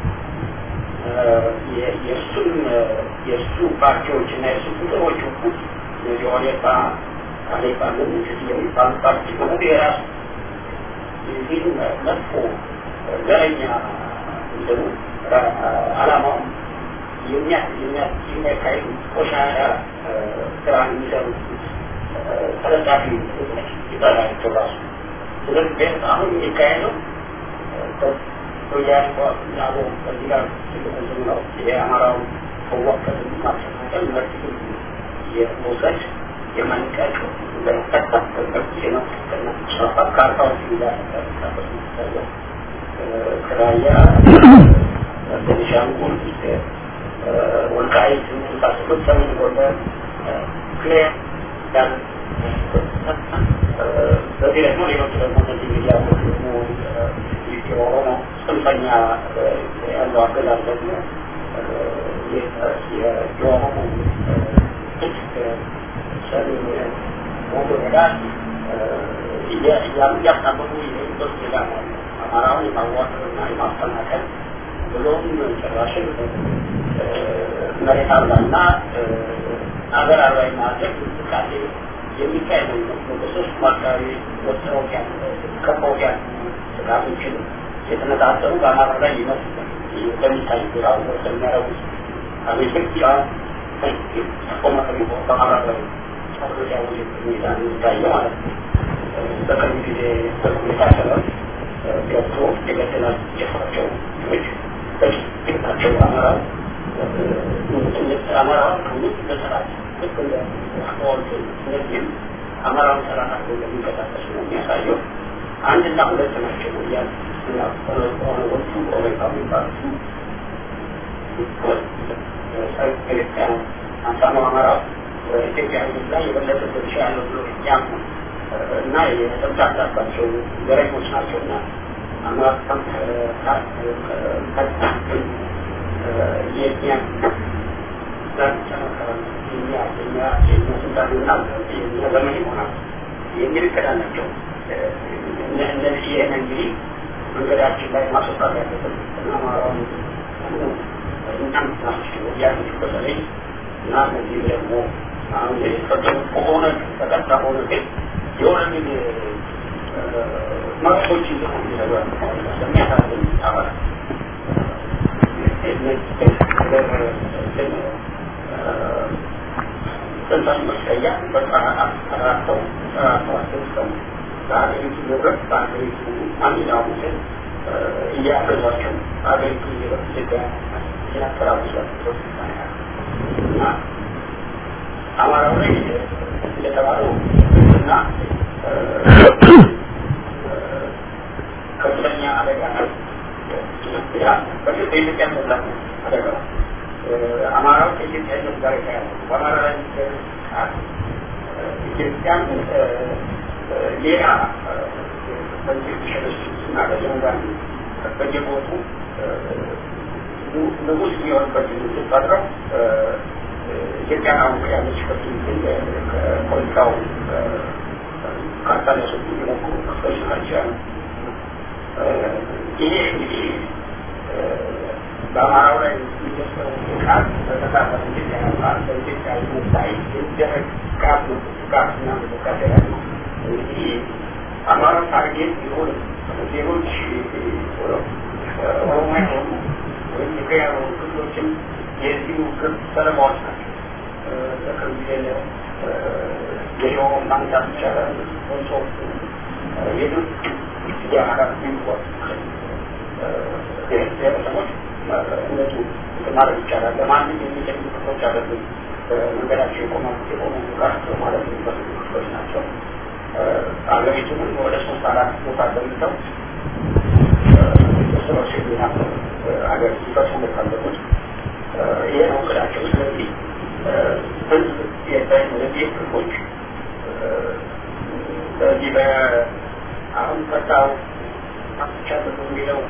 የእሱም የእሱ ፓርቲዎች እና የእሱ ቁጥሮች ሁሉ እነዚህ ኦኔፓ አሌፓ ምንስት የሚባሉ ፓርቲ በሙሉ የራሱ ይህ መጥፎ ዘረኛ እንትኑ አላማውም የሚያካሂዱ ቆሻሻ ስራ የሚሰሩ ተለጣፊ ይጠራቸው ራሱ ስለዚህ ቤት አሁን የሚካሄደው ወያኔ ዛቦ ከዚህ ጋር ትልቁ እንትን ነው የአማራውን መዋቀል ማስተካከል መርት የመውሰድ የመንቀቅ የመፍጠር ካርታዎች እያንቀሳቀሱ ይታያል ከራያ ቤኒሻንጉል ወልቃይት የመሳሰሉት ሰሜን ጎንደር ክሊር ያን በዚህ ደግሞ ሌሎች ደግሞ እነዚህ እንግዲህ ያሉት ደግሞ የኦሮሞ ጽንፈኛ ያለው አገዛዝ ደግሞ የኦሮሞ ሰሜን ወደ እያስታመሙ የሄዱበት ሁኔታ ነው። አማራውን የማዋቀርና የማፈናቀል ብሎም ጭራሽን መሬት አልባና ሀገር አልባ የማድረግ እንቅስቃሴ የሚካሄድ ነው የሚመስለው። በሶስቱም አካባቢ ወጥረውት ያለ ከበውት ያሉ ጥቃቶችን የተነጣጠሩ በአማራ ላይ ይመስላል በሚታይ ግራው በሚያረጉት አቤቶች ቆመ በአማራ ላይ ጸሎት ያወ ሁኔታ የሚታየው ማለት ነው። በቅርብ ጊዜ በሁኔታ ሰበብ ገብቶ የገደላል የሰራቸው ሰዎች በጭቅናቸው አማራ አማራውን ከሁሉ በሰራት ልክ እንደ አካባቢ እነዚህም አማራውን ሰራት አድርገው እንደሚንቀሳቀሱ ነው የሚያሳየው። አንድና ሁለት ናቸው ወያል እና ኦነጎቹ ኦሬጋ የሚባሉት አምሳኑ አማራ ኢትዮጵያ ሕዝብ ላይ የበለጠ ድርሻ ያለው ብሎ ያምኑ እና የተምታታባቸው ዘረኞች ናቸው እና አማራም የኛ ስልጣንና የኛ ዘመን ይሆናል የሚል እቅድ አላቸው። እነዚህ ይህን እንግዲህ መንገዳችን ላይ ማስወጣት ያለበት አማራውን እናም ናቸው ያሉት በተለይ እና እነዚህ ደግሞ አሁን የተፈጠሩት ከሆነ ተቀጣ ሆነ ግን የሆነ ግን መብቶች ይዘው ስለሚያሳዝን አባላት ጥንታዊ መስቀያ በጠራተው ጠራተው አስደስተው በሀገሪቱ ንብረት በሀገሪቱ ማንኛውም ስል እያፈዟቸው ሀገሪቱ ኢትዮጵያ እያተራቡሷቸው እና አማራው ላይ እንደተባለው እና ከፍተኛ አደጋ ነው። በኢትዮጵያ መብላት አደጋ አማራው ከኢትዮጵያ ሕዝብ ጋር የተያያዘ በአማራ ላይ ቃል ኢትዮጵያን ሌላ በዚህ ሸለሱ እና በጀንጋን በየቦቱ ንጉስ የሚሆንበት ሲፈጥረው ኢትዮጵያን አሁን ያለችበት ከፖለቲካው ካርታ ሊያስወጡ የሞክሩ ክፍሎች ናቸው። ይሄ እንግዲህ በአማራው ላይ የሚደርሰው ጥቃት በተካፈለ ኢትዮጵያ ቃል በኢትዮጵያ ሕዝብ ላይ የሚደረግ ጥቃት ነው። ጥቃትና እንቅስቃሴ ያለ እንግዲህ አማራው ታርጌት ቢሆን ሌሎች ኦሮሚያ የሆኑ ወይም ትግራይ የሆኑ ክፍሎችም የዚሁ ግብ ሰለባዎች ናቸው። በቅርብ ጊዜ ገሾ ማንሳት ይቻላል። ወንሶ የዱት የአማራ ሚንቆት ብሔረሰቦች እነሱ ማድረግ ይቻላል። ለማንም የሚጠቅሙ ክፍሎች አይደሉም። መንገዳቸው የቆመ የቆሙ ራሳቸው ማለት የሚፈልጉ ክፍሎች ናቸው። አገሪቱንም ወደ ሶስት አራት ቦታ ገምተው ስራዎች የሚናፈሩ አገር ሲፈሱ እንደፈለጉት ይሄ ነው እቅዳቸው። ስለዚህ ህዝብ እነዚህ ክፍሎች በዚህ በአሁን ፈታው ቻለሁ የሚለው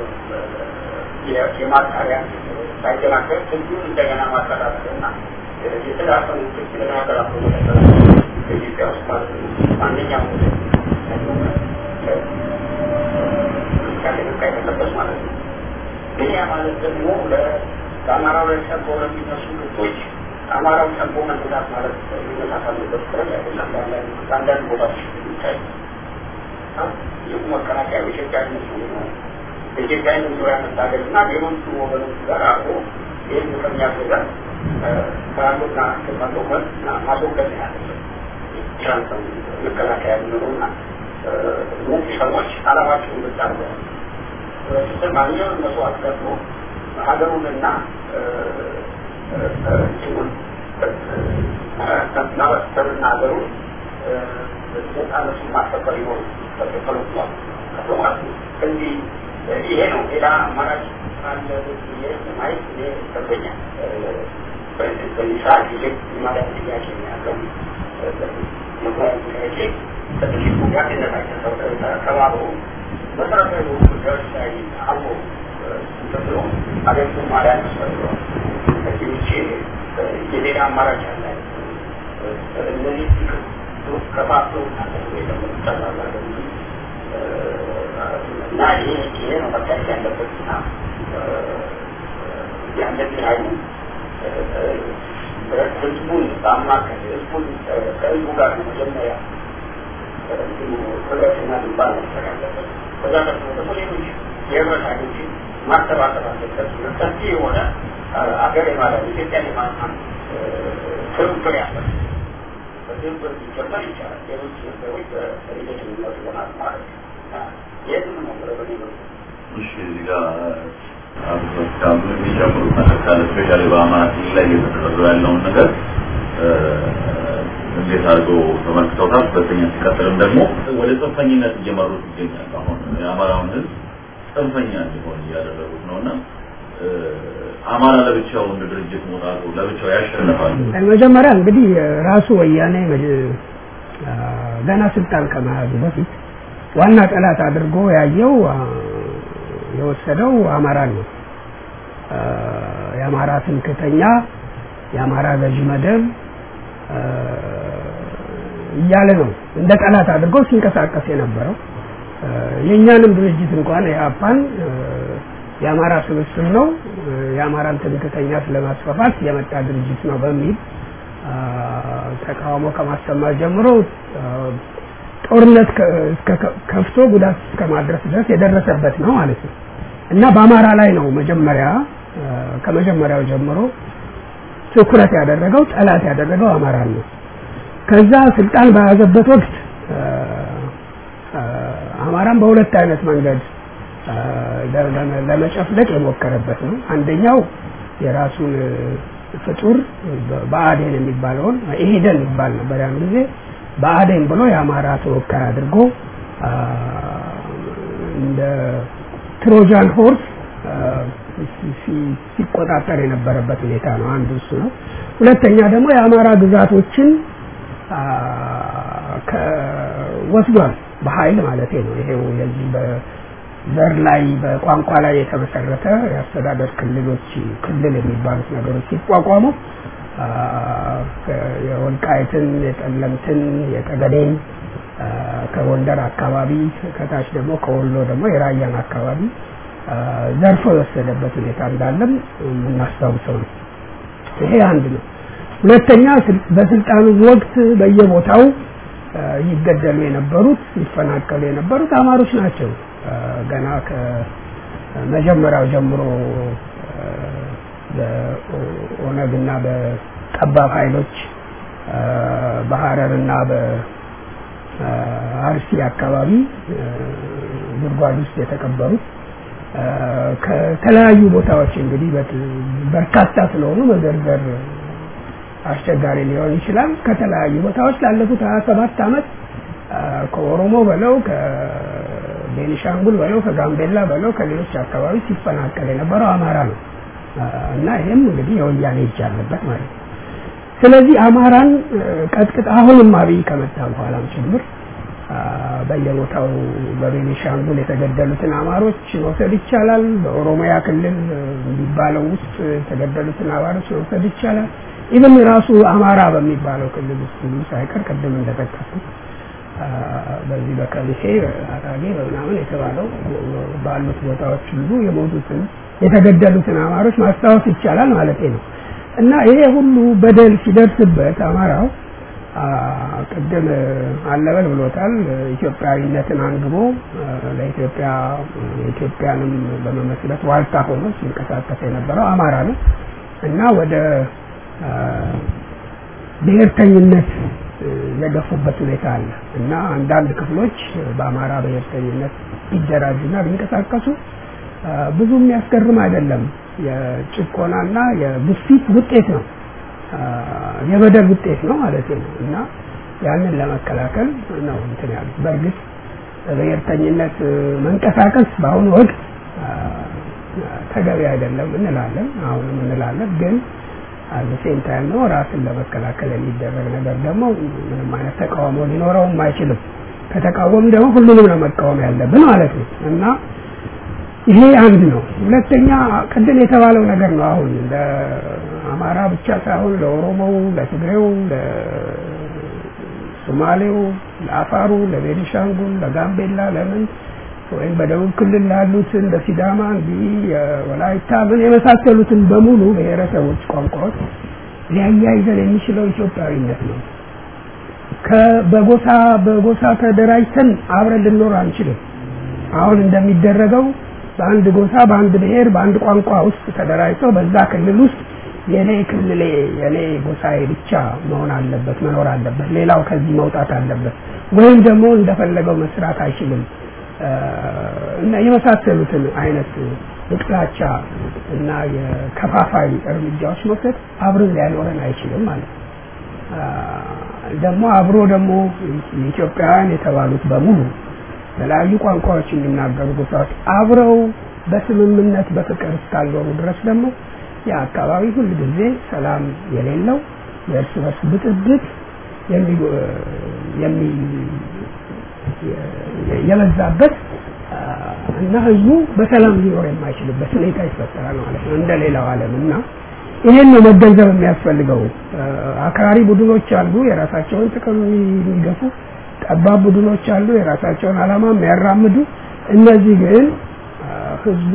የማጣሪያ ሳይደናገር ህዝቡን እንደገና ማጠራጠርና የተዳፈኑ ትክክለኛ ተዳፈኑ በኢትዮጵያ ውስጥ ማለት ነው። ማንኛውም እንቅስቃሴ መካሄድ አለበት ማለት ነው። ግን ያ ማለት ደግሞ በአማራው ላይ ሰቦ ለሚነሱ ግቦች አማራው ሰቦ መነሳት ማለት መነሳት አለበት ጥረት አይደለም። በአንዳንድ ቦታዎች የሚታይ ይህ መከላከያ በኢትዮጵያዊነት ነው በኢትዮጵያዊነት ዙሪያ መታገል እና ሌሎቹ ወገኖች ጋር አብሮ ይህን ከሚያስገዛት ከአንዱና ከማስወገድ ማስወገድ ነው ያለበት ትራንስ መከላከያ የሚኖሩና እነዚህ ሰዎች አላማቸውን ብቻ አድርገዋል። ስትል ማንኛውም መስዋዕት ከፍሎ ሀገሩንና እንትኑን ማበስተርና ሀገሩን ነፃነቱን ማስከበር ይኖሩ ተከፈሉቷል ከፍሎ ማለት ነው። እንዲህ ይሄ ነው። ሌላ አማራጭ አለ ብዬ ማየት እኔ ይከብደኛል። በዚህ ሰዓት ጊዜ የማዳን ጥያቄ ነው ያለው። ምክንያቱ ጥያቄ ከጥቂቱ ጋር እንደታቸው ተባብሮ መሰረታዊ ጉዳዮች ላይ አብሮ ተብሎ ሀገሪቱን ማዳን ያስፈልገዋል። ከዚህ ውጭ የሌላ አማራጭ አለ። እነዚህ ከፋፍሎ ተባባለ እና ይሄ ይሄ ነው መታየት ያለበት እና ያለብን ኃይሉ ማማከል ህዝቡን ከህዝቡ ጋር ነው መጀመሪያ ህብረትና ግንባር መፍጠር ያለበት። ከዛ ቀጥሎ ደግሞ ሌሎች የህብረታኞችን ማሰባሰብ አለበት። ሰፊ የሆነ አገር የማለት ኢትዮጵያ የማለት ትብብር ያለበት በዚህም ሊጀመር ይቻላል። ሌሎች ነገሮች በሂደት የሚመጡ ይሆናል ማለት ነው። ይህን ነው በኔ እሺ እዚህ ጋር አብዛኛው የሚጨምሩት ነገር ካለ ስፔሻሊ በአማራ ክልል ላይ እየተደረገ ያለውን ነገር እንዴት አድርገው ተመልክተውታል? ሁለተኛ ሲቀጥልም ደግሞ ወደ ጽንፈኝነት እየመሩት ይገኛል። አሁን የአማራውን ህዝብ ጽንፈኛ እንዲሆን እያደረጉት ነው እና አማራ ለብቻው እንደ ድርጅት መውጣቱ ለብቻው ያሸንፋል። መጀመሪያ እንግዲህ ራሱ ወያኔ ገና ስልጣን ከመያዙ በፊት ዋና ጠላት አድርጎ ያየው የወሰደው አማራን ነው። የአማራ ትምክህተኛ፣ የአማራ ገዢ መደብ እያለ ነው እንደ ጠላት አድርጎ ሲንቀሳቀስ የነበረው። የእኛንም ድርጅት እንኳን የአፓን የአማራ ስብስብ ነው፣ የአማራን ትምክህተኛ ስለማስፋፋት የመጣ ድርጅት ነው በሚል ተቃውሞ ከማሰማት ጀምሮ ጦርነት ከፍቶ ጉዳት እስከ ማድረስ ድረስ የደረሰበት ነው ማለት ነው እና በአማራ ላይ ነው መጀመሪያ ከመጀመሪያው ጀምሮ ትኩረት ያደረገው ጠላት ያደረገው አማራን ነው። ከዛ ስልጣን በያዘበት ወቅት አማራን በሁለት አይነት መንገድ ለመጨፍለቅ የሞከረበት ነው። አንደኛው የራሱን ፍጡር በአዴን የሚባለውን ኢሄደን ይባል ነበር ያን ጊዜ በአዴን ብሎ የአማራ ተወካይ አድርጎ እንደ ትሮጃን ሆርስ ሲቆጣጠር የነበረበት ሁኔታ ነው። አንዱ እሱ ነው። ሁለተኛ ደግሞ የአማራ ግዛቶችን ወስዷል፣ በኃይል ማለት ነው። ይሄው የዚህ በዘር ላይ በቋንቋ ላይ የተመሰረተ የአስተዳደር ክልሎች ክልል የሚባሉት ነገሮች ሲቋቋሙ የወልቃይትን፣ የጠለምትን፣ የጠገዴን ከጎንደር አካባቢ ከታች ደግሞ ከወሎ ደግሞ የራያን አካባቢ ዘርፎ የወሰደበት ሁኔታ እንዳለም የምናስታውሰው ነው። ይሄ አንድ ነው። ሁለተኛ በስልጣኑ ወቅት በየቦታው ይገደሉ የነበሩት ይፈናቀሉ የነበሩት አማሮች ናቸው። ገና ከመጀመሪያው ጀምሮ በኦነግና በጠባብ ኃይሎች በሀረርና በአርሲ አካባቢ ጉድጓድ ውስጥ የተቀበሩት ከተለያዩ ቦታዎች እንግዲህ በርካታ ስለሆኑ መዘርዘር አስቸጋሪ ሊሆን ይችላል። ከተለያዩ ቦታዎች ላለፉት ሀያ ሰባት ዓመት ከኦሮሞ በለው ከቤኒሻንጉል በለው ከጋምቤላ በለው ከሌሎች አካባቢ ሲፈናቀል የነበረው አማራ ነው እና ይህም እንግዲህ የወያኔ እጅ አለበት ማለት ነው። ስለዚህ አማራን ቀጥቅጥ አሁንም አብይ ከመጣ በኋላም ጭምር በየቦታው በቤኒሻንጉል የተገደሉትን አማሮች መውሰድ ይቻላል። በኦሮሚያ ክልል የሚባለው ውስጥ የተገደሉትን አማሮች መውሰድ ይቻላል። ኢቨን ራሱ አማራ በሚባለው ክልል ውስጥ ሁሉ ሳይቀር ቅድም እንደጠቀስኩት በዚህ በከሚሴ አጣጌ በምናምን የተባለው ባሉት ቦታዎች ሁሉ የሞቱትን የተገደሉትን አማሮች ማስታወስ ይቻላል ማለት ነው እና ይሄ ሁሉ በደል ሲደርስበት አማራው ቅድም አለበል ብሎታል። ኢትዮጵያዊነትን አንግቦ ለኢትዮጵያ ኢትዮጵያንም በመመስረት ዋልታ ሆኖ ሲንቀሳቀስ የነበረው አማራ ነው እና ወደ ብሔርተኝነት የገፉበት ሁኔታ አለ እና አንዳንድ ክፍሎች በአማራ ብሔርተኝነት ቢደራጁና ቢንቀሳቀሱ ብዙ የሚያስገርም አይደለም። የጭቆናና የግፊት ውጤት ነው፣ የበደል ውጤት ነው ማለት ነው እና ያንን ለመከላከል ነው እንትን ያሉት። በእርግጥ ብሔርተኝነት መንቀሳቀስ በአሁኑ ወቅት ተገቢ አይደለም እንላለን፣ አሁንም እንላለን ግን ሴም ታይም ነው ራስን ለመከላከል የሚደረግ ነገር ደግሞ ምንም አይነት ተቃውሞ ሊኖረውም አይችልም። ከተቃወም ደግሞ ሁሉንም ነው መቃወም ያለብን ማለት ነው እና ይሄ አንድ ነው። ሁለተኛ ቅድም የተባለው ነገር ነው። አሁን ለአማራ ብቻ ሳይሆን ለኦሮሞው፣ ለትግሬው፣ ለሶማሌው፣ ለአፋሩ፣ ለቤኒሻንጉል፣ ለጋምቤላ ለምን ወይም በደቡብ ክልል ላሉት እንደ ሲዳማ እንዲህ የወላይታ ምን የመሳሰሉትን በሙሉ ብሔረሰቦች ቋንቋዎች ሊያያይዘን የሚችለው ኢትዮጵያዊነት ነው። በጎሳ በጎሳ ተደራጅተን አብረን ልንኖር አንችልም። አሁን እንደሚደረገው በአንድ ጎሳ፣ በአንድ ብሔር፣ በአንድ ቋንቋ ውስጥ ተደራጅተው በዛ ክልል ውስጥ የኔ ክልሌ የኔ ጎሳዬ ብቻ መሆን አለበት መኖር አለበት፣ ሌላው ከዚህ መውጣት አለበት፣ ወይም ደግሞ እንደፈለገው መስራት አይችልም እና የመሳሰሉትን አይነት የጥላቻ እና የከፋፋይ እርምጃዎች መውሰድ አብረን ሊያኖረን አይችልም ማለት ነው። ደግሞ አብሮ ደግሞ ኢትዮጵያውያን የተባሉት በሙሉ የተለያዩ ቋንቋዎች የሚናገሩ ጎሳዎች አብረው በስምምነት በፍቅር እስካልኖሩ ድረስ ደግሞ የአካባቢ ሁል ጊዜ ሰላም የሌለው የእርስ በርስ ብጥብጥ የበዛበት እና ህዝቡ በሰላም ሊኖር የማይችልበት ሁኔታ ይፈጠራል ማለት ነው እንደ ሌላው ዓለም እና ይሄን ነው መገንዘብ የሚያስፈልገው። አክራሪ ቡድኖች አሉ፣ የራሳቸውን ጥቅም የሚገፉ ጠባብ ቡድኖች አሉ፣ የራሳቸውን ዓላማ የሚያራምዱ። እነዚህ ግን ህዝቡ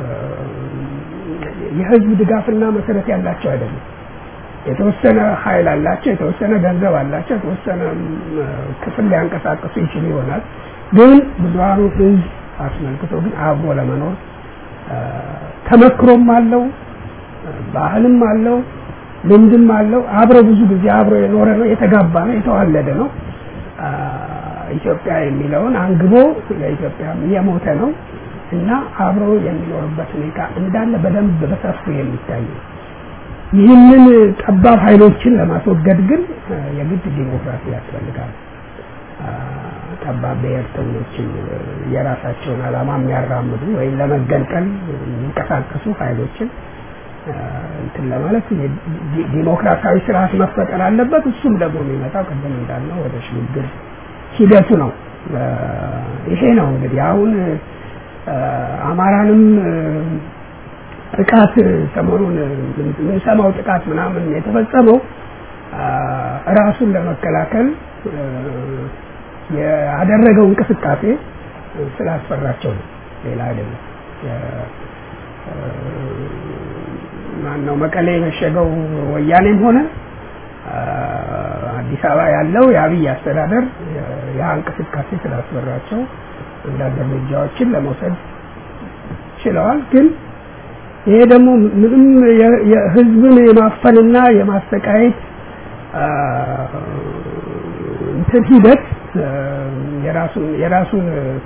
የህዝብ ድጋፍና መሰረት ያላቸው አይደለም። የተወሰነ ኃይል አላቸው፣ የተወሰነ ገንዘብ አላቸው፣ የተወሰነ ክፍል ሊያንቀሳቅሱ ይችሉ ይሆናል። ግን ብዙሃኑ ህዝብ አስመልክቶ ግን አብሮ ለመኖር ተመክሮም አለው ባህልም አለው ልምድም አለው። አብሮ ብዙ ጊዜ አብሮ የኖረ ነው፣ የተጋባ ነው፣ የተዋለደ ነው። ኢትዮጵያ የሚለውን አንግቦ ለኢትዮጵያ የሞተ ነው እና አብሮ የሚኖርበት ሁኔታ እንዳለ በደንብ በሰፊው የሚታይ ነው። ይህንን ጠባብ ኃይሎችን ለማስወገድ ግን የግድ ዲሞክራሲ ያስፈልጋል። ጠባብ ብሔርተኞችን የራሳቸውን ዓላማ የሚያራምዱ ወይም ለመገንጠል የሚንቀሳቀሱ ኃይሎችን እንትን ለማለት ዲሞክራሲያዊ ስርዓት መፈጠር አለበት። እሱም ደግሞ የሚመጣው ቅድም እንዳልነው ወደ ሽግግር ሂደቱ ነው። ይሄ ነው እንግዲህ አሁን አማራንም ጥቃት ሰሞኑን የምንሰማው ጥቃት ምናምን የተፈጸመው ራሱን ለመከላከል ያደረገው እንቅስቃሴ ስላስፈራቸው ነው፣ ሌላ አይደለም። ማን ነው መቀሌ የመሸገው ወያኔም ሆነ አዲስ አበባ ያለው የአብይ አስተዳደር ያ እንቅስቃሴ ስላስፈራቸው አንዳንድ እርምጃዎችን ለመውሰድ ችለዋል። ግን ይሄ ደግሞ ምንም የህዝብን የማፈንና የማሰቃየት እንትን ሂደት የራሱን የራሱን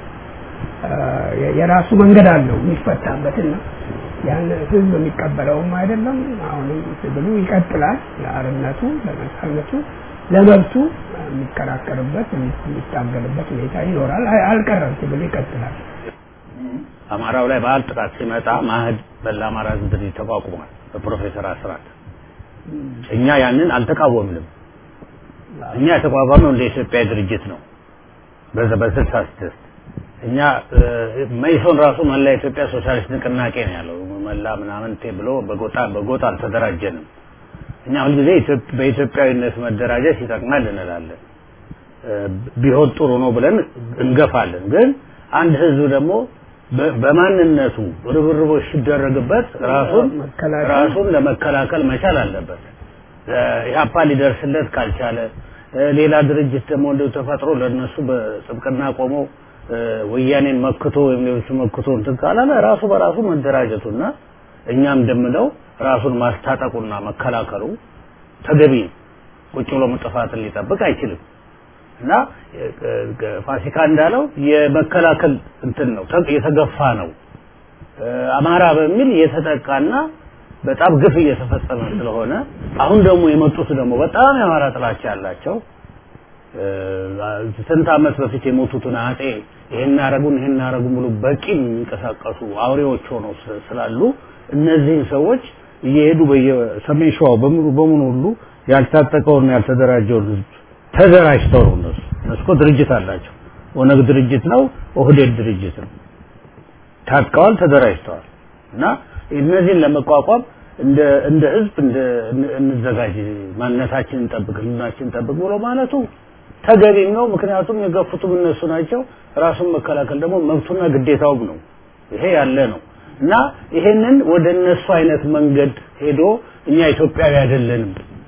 የራሱ መንገድ አለው የሚፈታበትና ያን ህዝብ የሚቀበለውም አይደለም። አሁንም ትግሉ ይቀጥላል። ለአርነቱ፣ ለነጻነቱ፣ ለመብቱ የሚከራከርበት የሚታገልበት ሁኔታ ይኖራል። አልቀረም፣ ትግሉ ይቀጥላል። አማራው ላይ በዓል ጥቃት ሲመጣ ማህድ በላ አማራ ህዝብ ድርጅት ተቋቁሟል በፕሮፌሰር አስራት። እኛ ያንን አልተቃወምንም። እኛ የተቋቋመው እንደ ኢትዮጵያ ድርጅት ነው በዛ በስልሳ ስድስት እኛ መይሶን ራሱ መላ ኢትዮጵያ ሶሻሊስት ንቅናቄ ነው ያለው። መላ ምናምን ብሎ በጎጣ በጎጣ አልተደራጀንም። እኛ ሁልጊዜ በኢትዮጵያዊነት መደራጀት ይጠቅማል እንላለን። ቢሆን ጥሩ ነው ብለን እንገፋለን። ግን አንድ ህዝብ ደግሞ በማንነቱ ርብርቦች ሲደረግበት ራሱን ራሱን ለመከላከል መቻል አለበት። ኢህአፓ ሊደርስለት ካልቻለ ሌላ ድርጅት ደግሞ እንደው ተፈጥሮ ለነሱ በጥብቅና ቆሞ ወያኔን መክቶ ወይም ሌሎቹ መክቶ እንትን ካላለ ራሱ በራሱ መደራጀቱና እኛም እንደምለው ራሱን ማስታጠቁና መከላከሉ ተገቢ ነው። ቁጭ ብሎ ጥፋትን ሊጠብቅ አይችልም። እና ፋሲካ እንዳለው የመከላከል እንትን ነው የተገፋ ነው። አማራ በሚል የተጠቃና በጣም ግፍ እየተፈጸመ ስለሆነ አሁን ደግሞ የመጡት ደግሞ በጣም የአማራ ጥላቻ ያላቸው ስንት ዓመት በፊት የሞቱትን አጼ ይሄን አረጉን ይሄን አረጉን ብሎ በቂ የሚንቀሳቀሱ አውሬዎች ሆነው ስላሉ እነዚህን ሰዎች እየሄዱ በየሰሜን ሸዋው በሙሉ በሙሉ ሁሉ ያልታጠቀውና ያልተደራጀውን ህዝብ ተደራጅተው ነው እነሱ እነሱ እኮ ድርጅት አላቸው። ኦነግ ድርጅት ነው፣ ኦህዴድ ድርጅት ነው። ታጥቀዋል፣ ተደራጅተዋል እና እነዚህን ለመቋቋም እንደ እንደ ህዝብ እንደ እንዘጋጅ፣ ማንነታችንን እንጠብቅ፣ ህልናችንን እንጠብቅ ብሎ ማለቱ ተገቢም ነው። ምክንያቱም የገፉትም እነሱ ናቸው። ራሱን መከላከል ደግሞ መብቱና ግዴታውም ነው። ይሄ ያለ ነው እና ይሄንን ወደ እነሱ አይነት መንገድ ሄዶ እኛ ኢትዮጵያዊ አይደለንም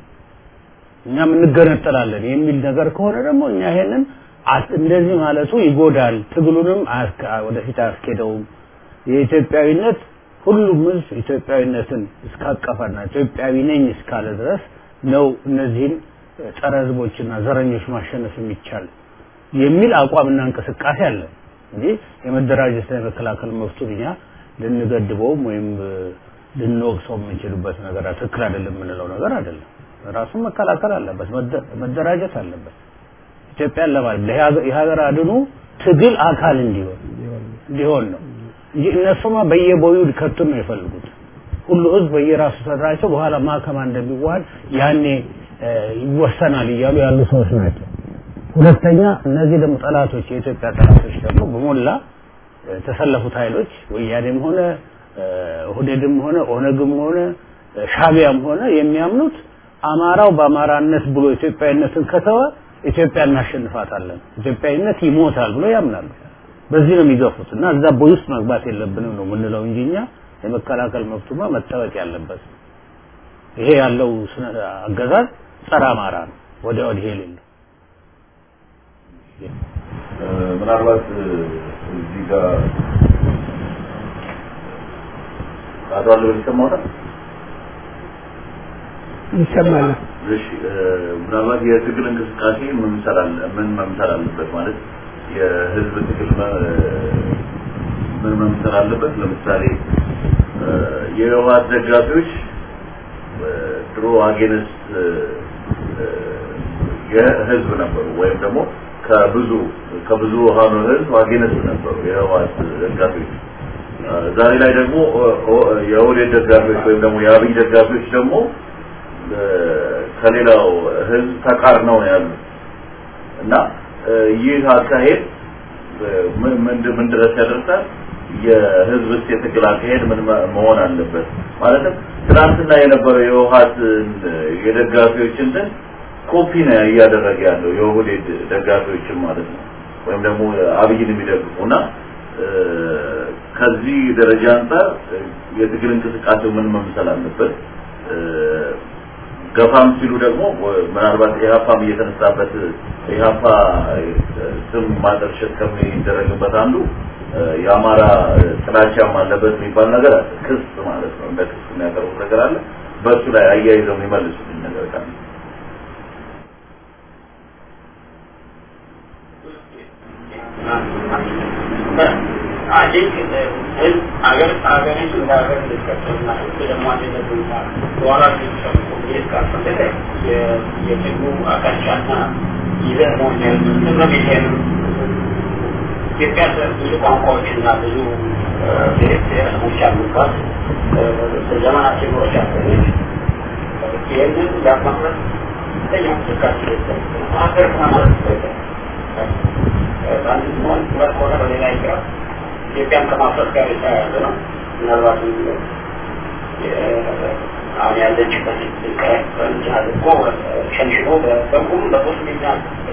እኛም እንገነጠላለን የሚል ነገር ከሆነ ደግሞ እኛ ይሄንን እንደዚህ ማለቱ ይጎዳል፣ ትግሉንም ወደፊት አያስኬደውም። የኢትዮጵያዊነት ሁሉም ህዝብ ኢትዮጵያዊነትን እስካቀፈና ኢትዮጵያዊ ነኝ እስካለ ድረስ ነው እነዚህን ጸረ ህዝቦችና ዘረኞች ማሸነፍ የሚቻል የሚል አቋምና እንቅስቃሴ አለ እንጂ የመደራጀትና የመከላከል መብቱን እኛ ልንገድበውም ወይም ልንወቅሰው የምንችልበት ነገር ትክክል አይደለም የምንለው ነገር አይደለም። ራሱን መከላከል አለበት፣ መደራጀት አለበት። ኢትዮጵያን ለማለት የሀገር አድኑ ትግል አካል እንዲሆን እንዲሆን ነው እንጂ እነሱማ በየቦዩ ሊከቱን ነው የፈልጉት። ሁሉ ህዝብ በየራሱ ተደራጅቶ በኋላ ማከማ እንደሚዋሃድ ያኔ ይወሰናል እያሉ ያሉ ሰዎች ናቸው። ሁለተኛ እነዚህ ደግሞ ጠላቶች የኢትዮጵያ ጠላቶች ደግሞ በሞላ የተሰለፉት ኃይሎች ወያኔም ሆነ ኦህዴድም ሆነ ኦነግም ሆነ ሻቢያም ሆነ የሚያምኑት አማራው በአማራነት ብሎ ኢትዮጵያዊነትን ከተወ ኢትዮጵያ እናሸንፋታለን፣ ኢትዮጵያዊነት ይሞታል ብሎ ያምናሉ። በዚህ ነው የሚገፉት እና እዛ ቦይ ውስጥ መግባት የለብንም ነው የምንለው እንጂ እኛ የመከላከል መብቱማ መጠበቅ ያለበት ይሄ ያለው አገዛዝ ጸረ አማራ ነው፣ ወዲያ ወዲህ የሌለው ምናልባት እዚህ ጋር አቶ አለበል ይሰማዎታል? ይሰማል። እሺ ምናልባት የትግል እንቅስቃሴ ምን መምሰል አለ ምን መምሰል አለበት ማለት የህዝብ ትግል ምን መምሰል አለበት? ለምሳሌ የህወሓት ደጋፊዎች ድሮ አጌንስት የህዝብ ነበሩ ወይም ደግሞ ከብዙ ከብዙ ሃኑ ህዝብ አጌንስት ነበሩ የህወሓት ደጋፊዎች። ዛሬ ላይ ደግሞ የኦህዴድ ደጋፊዎች ወይም ደግሞ የአብይ ደጋፊዎች ደግሞ ከሌላው ህዝብ ተቃርነው ነው ያሉት እና ይህ አካሄድ ምን ድረስ ያደርሳል? የህዝብ ውስጥ የትግል አካሄድ ምን መሆን አለበት? ማለትም ትናንትና የነበረው የህወሓት የደጋፊዎች እንትን ኮፒ ነው እያደረገ ያለው የኦህዴድ ደጋፊዎችን ማለት ነው ወይም ደግሞ አብይን የሚደግፉ እና ከዚህ ደረጃ አንጻር የትግል እንቅስቃሴው ምን መምሰል አለበት? ገፋም ሲሉ ደግሞ ምናልባት ኢህአፓም እየተነሳበት ኢህአፓ ስም ማጠልሸት ከሚደረግበት አንዱ የአማራ ጥላቻም አለበት የሚባል ነገር አለ። ክስ ማለት ነው። እንደ ክስ የሚያቀርቡት ነገር አለ። በእሱ ላይ አያይዘው የሚመልሱትን ነገር ካለ I think ህዝብ ሀገር ሀገሪቱ እንደ ሀገር እንድትቀጥልና ህዝብ ደግሞ አንድነቱ በኋላ ሊሰሩ ኮሚኒስት ካልፈለገ የትግሉ አቅጣጫና ይዘት መሆን ያለበት ቤቴን ኢትዮጵያ ብዙ ቋንቋዎችና ብዙ ብሔረሰቦች ያሉባት በዘመናት ጀምሮች ያገኘች ይህንን ለማፍረስ ከፍተኛ እንቅስቃሴ ሀገር ማለት አንድ ሲሆን ሁለት ከሆነ በሌላ ይቅራ ኢትዮጵያን ከማፍረስ ጋር የተያያዘ ነው። ምናልባት አሁን ያለችበት ቀረንቻ አድርጎ ሸንሽኖ በቁም በሶስት ሚና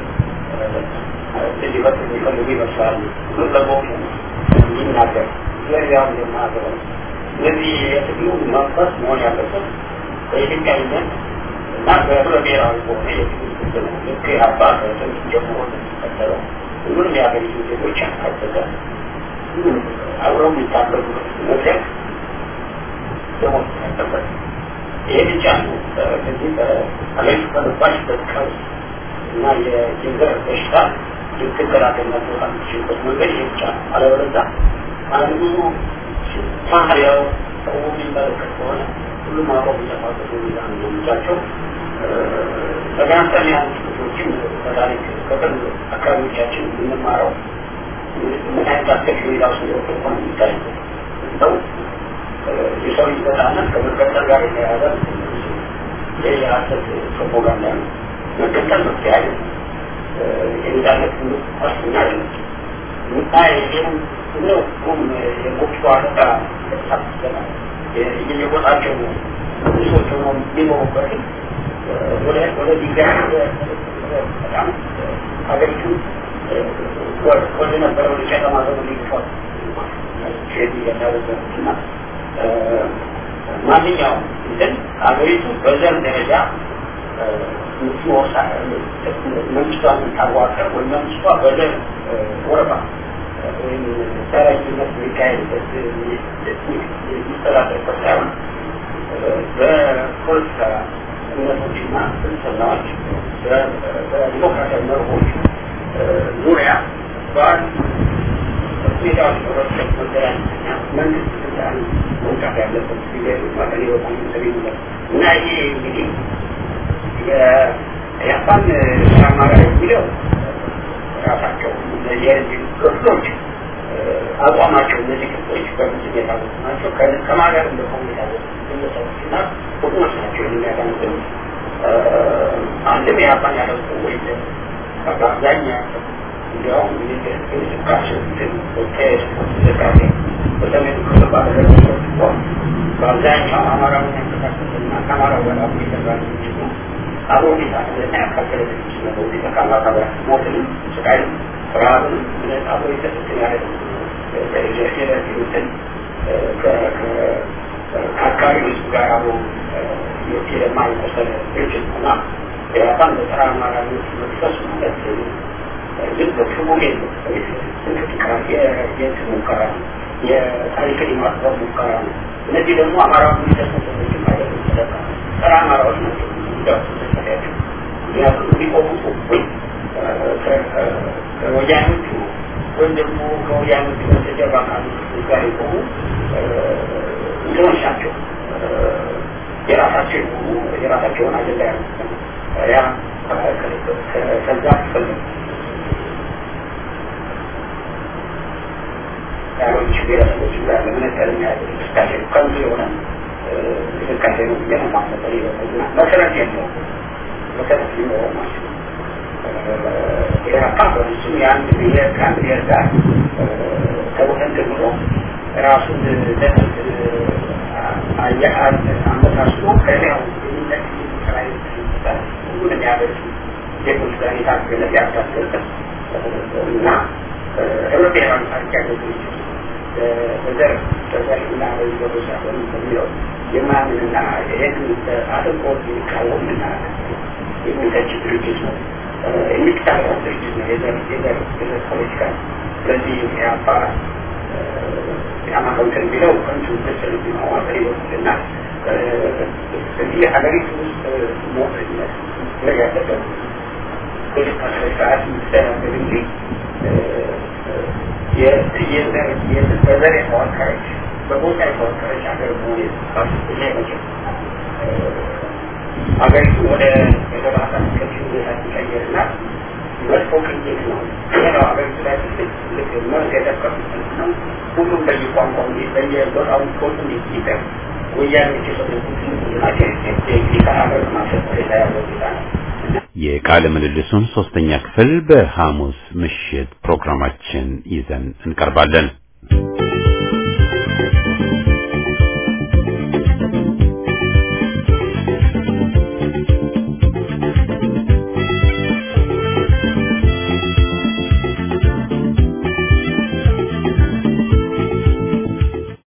ሊፈት የሚፈልጉ ይመስላል። ለቦቱ እንዲናገር ስለዚህ አሁን የማገረው ስለዚህ የትግሉ መንፈስ መሆን ያለበት በኢትዮጵያዊነት እና በህብረ ብሔራዊ በሆነ የትግል ስልት ነው። ልክ አባ ከጥንት ጀምሮ የሚከተለው ሁሉንም የሀገሪቱ ዜጎች ያካተተ አብረው የሚታገሉበት መድረክ ደሞዝ ያለበት ይሄ ብቻ ነው። ከዚህ በሀገሪቱ ከገባችበት ቀውስ እና የዘር በሽታ ልትከላከልና ትወጣ የምትችልበት መንገድ ይሄ ብቻ ነው። አለበለዚያ አንዱ ባህሪያው ሰው የሚመለከት ከሆነ ሁሉም አብረው የሚጠፋበት ሁኔታ ነው የሚቻቸው። ተገናንተን ያሉ ክፍሎችም በታሪክ ከቅርብ አካባቢዎቻችን የምንማረው ምን አይነት አስከፊ ሁኔታ ውስጥ እንደወጡ እንኳን የሚታይ ሰው የሰው ልጅ ነጻነት ከመቀጠል ጋር የተያያዘ ይህ የሀሰት ፕሮፓጋንዳ ነው። መቀጠል መፍትሄ አይደለም። የነጻነት ዋስትና አይደለም። ምታይ ይህም ነው ቁም የቁጭ አለቃ ሳስገና የሚቆጣቸው ሰዎች ሆኖ የሚኖሩበትን ወደ ወደ ዲጋር በጣም ሀገሪቱ ወደ ነበረው ጨለማ ዘመን ሊገፋት ሼድ እያደረገች እና ማንኛውም እንትን ሀገሪቱ በዘር ደረጃ ምትወሳ መንግስቷን የምታዋቀር ወይም መንግስቷ በደር ወረባ ወይም ተረጅነት የሚካሄድበት የሚስተዳደርበት ሳይሆን በፖለቲካ እምነቶችና ፍልስፍናዎች በዲሞክራሲያዊ መርሆች ዙሪያ በአንድ ሁኔታዎች በመፍጠር መገናኘትና መንግስት ስልጣን መውጣት ያለበት ጊዜ መቀሌ በጣም ሰቤነት እና ይሄ እንግዲህ የጃፓን ተራማሪ የሚለው ራሳቸው የህዝብ ክፍሎች አቋማቸው እነዚህ ክፍሎች በምንድን የታወቁ ናቸው ከማገር እንደሆኑ የታወቁ ግለሰቦች እና ቡድኖች ናቸው የሚያዳምጥም አንድም የጃፓን ያለቁ ወይም በአብዛኛው እንዲያውም እንቅስቃሴ እንቅስቃሴ በሰሜኑ ክፍል ባደረገበት በአብዛኛው አማራውን ያንቀሳቀስና ከአማራው ጋር አብሮ የሰራ ድርጅት ነው። አብሮ ሊሳትና ያካፈለ ድርጅት ነው። በዚህ ተካማታ ሞትንም ስቃይም ረሃብንም እነት አብሮ የሰጡትን ያለ የደረሲሩትን ከአካባቢ ህዝብ ጋር አብሮ የማይቆሰለ ድርጅት ነው እና የጃፓን በጸረ አማራነት መንፈስ ማለት ግን በክቡ እንቅስቃሴ የእንትን ሙከራ ነው። የታሪክን የማጥበብ ሙከራ ነው። እነዚህ ደግሞ አማራ የሚደርሱ ሰዎች ማለት ተደቃ ጸረ አማራዎች ናቸው። ሚዳቸው ምክንያቱም የሚቆሙት ወይ ከወያኖቹ ወይም ደግሞ ከወያኖቹ በስተጀርባ ካሉ ጋር የቆሙ እንትኖች ናቸው። የራሳቸው የሆኑ የራሳቸውን አጀንዳ ያሉ ያ ከዛ ትፈልግ ሌሎች ብሔረሰቦች ጋር ለመነጠል የሚያደርግ እንቅስቃሴ ነው። ከንቱ የሆነ እንቅስቃሴ ነው ብዬ ነው ማመጠር ይበልና መሰረት የለው መሰረት ሊኖረው ማለት ነው። ኢራፓ በፍጹም የአንድ ብሔር ከአንድ ብሔር ጋር ተወሰን ብሎ ራሱን ለጥቅ አመሳስሎ ከሌላው የሚለቅ ስራ ሁሉን የሚያደርግ ዜጎች ጋር የታገለ ያታገለ እና ህብረ ብሔራዊ ታሪክ ያለው ድርጅት በዘር በዘርና በዘሮች ሳይሆን በሚለው የማያምንና ይህን አጥብቆ የሚቃወምና የሚተች ድርጅት ነው። የሚታወቅ ድርጅት ነው። የዘር የዘር የዘር ፖለቲካ ስለዚህ የአባ የአማካውንትን የሚለው ከንቱ ምስል ማዋቀር ይወስድና እዚህ ሀገሪቱ ውስጥ ሞትነት ያለበት ፖለቲካ ስርዓት የሚስተናገድ እንጂ በዘር የተዋቀረች በቦታ የተዋቀረች ሀገር መሆን ይሄ መቼም ሀገሪቱ ወደ የተባሰ ከፊ ሁኔታ ሲቀየርና መጥፎ ቅኝት ነው። ይሄ ነው ሀገሪቱ ላይ ትልቅ መርዝ የተከፉት ነው። ሁሉም በየቋንቋው በየቦታው ኮቱ እንዲጠር ወያኔዎች የሰጡት ናቸው። ከሀገር ማሰብ ሁኔታ ያለው ጌታ ነው። የቃለ ምልልሱን ሶስተኛ ክፍል በሐሙስ ምሽት ፕሮግራማችን ይዘን እንቀርባለን።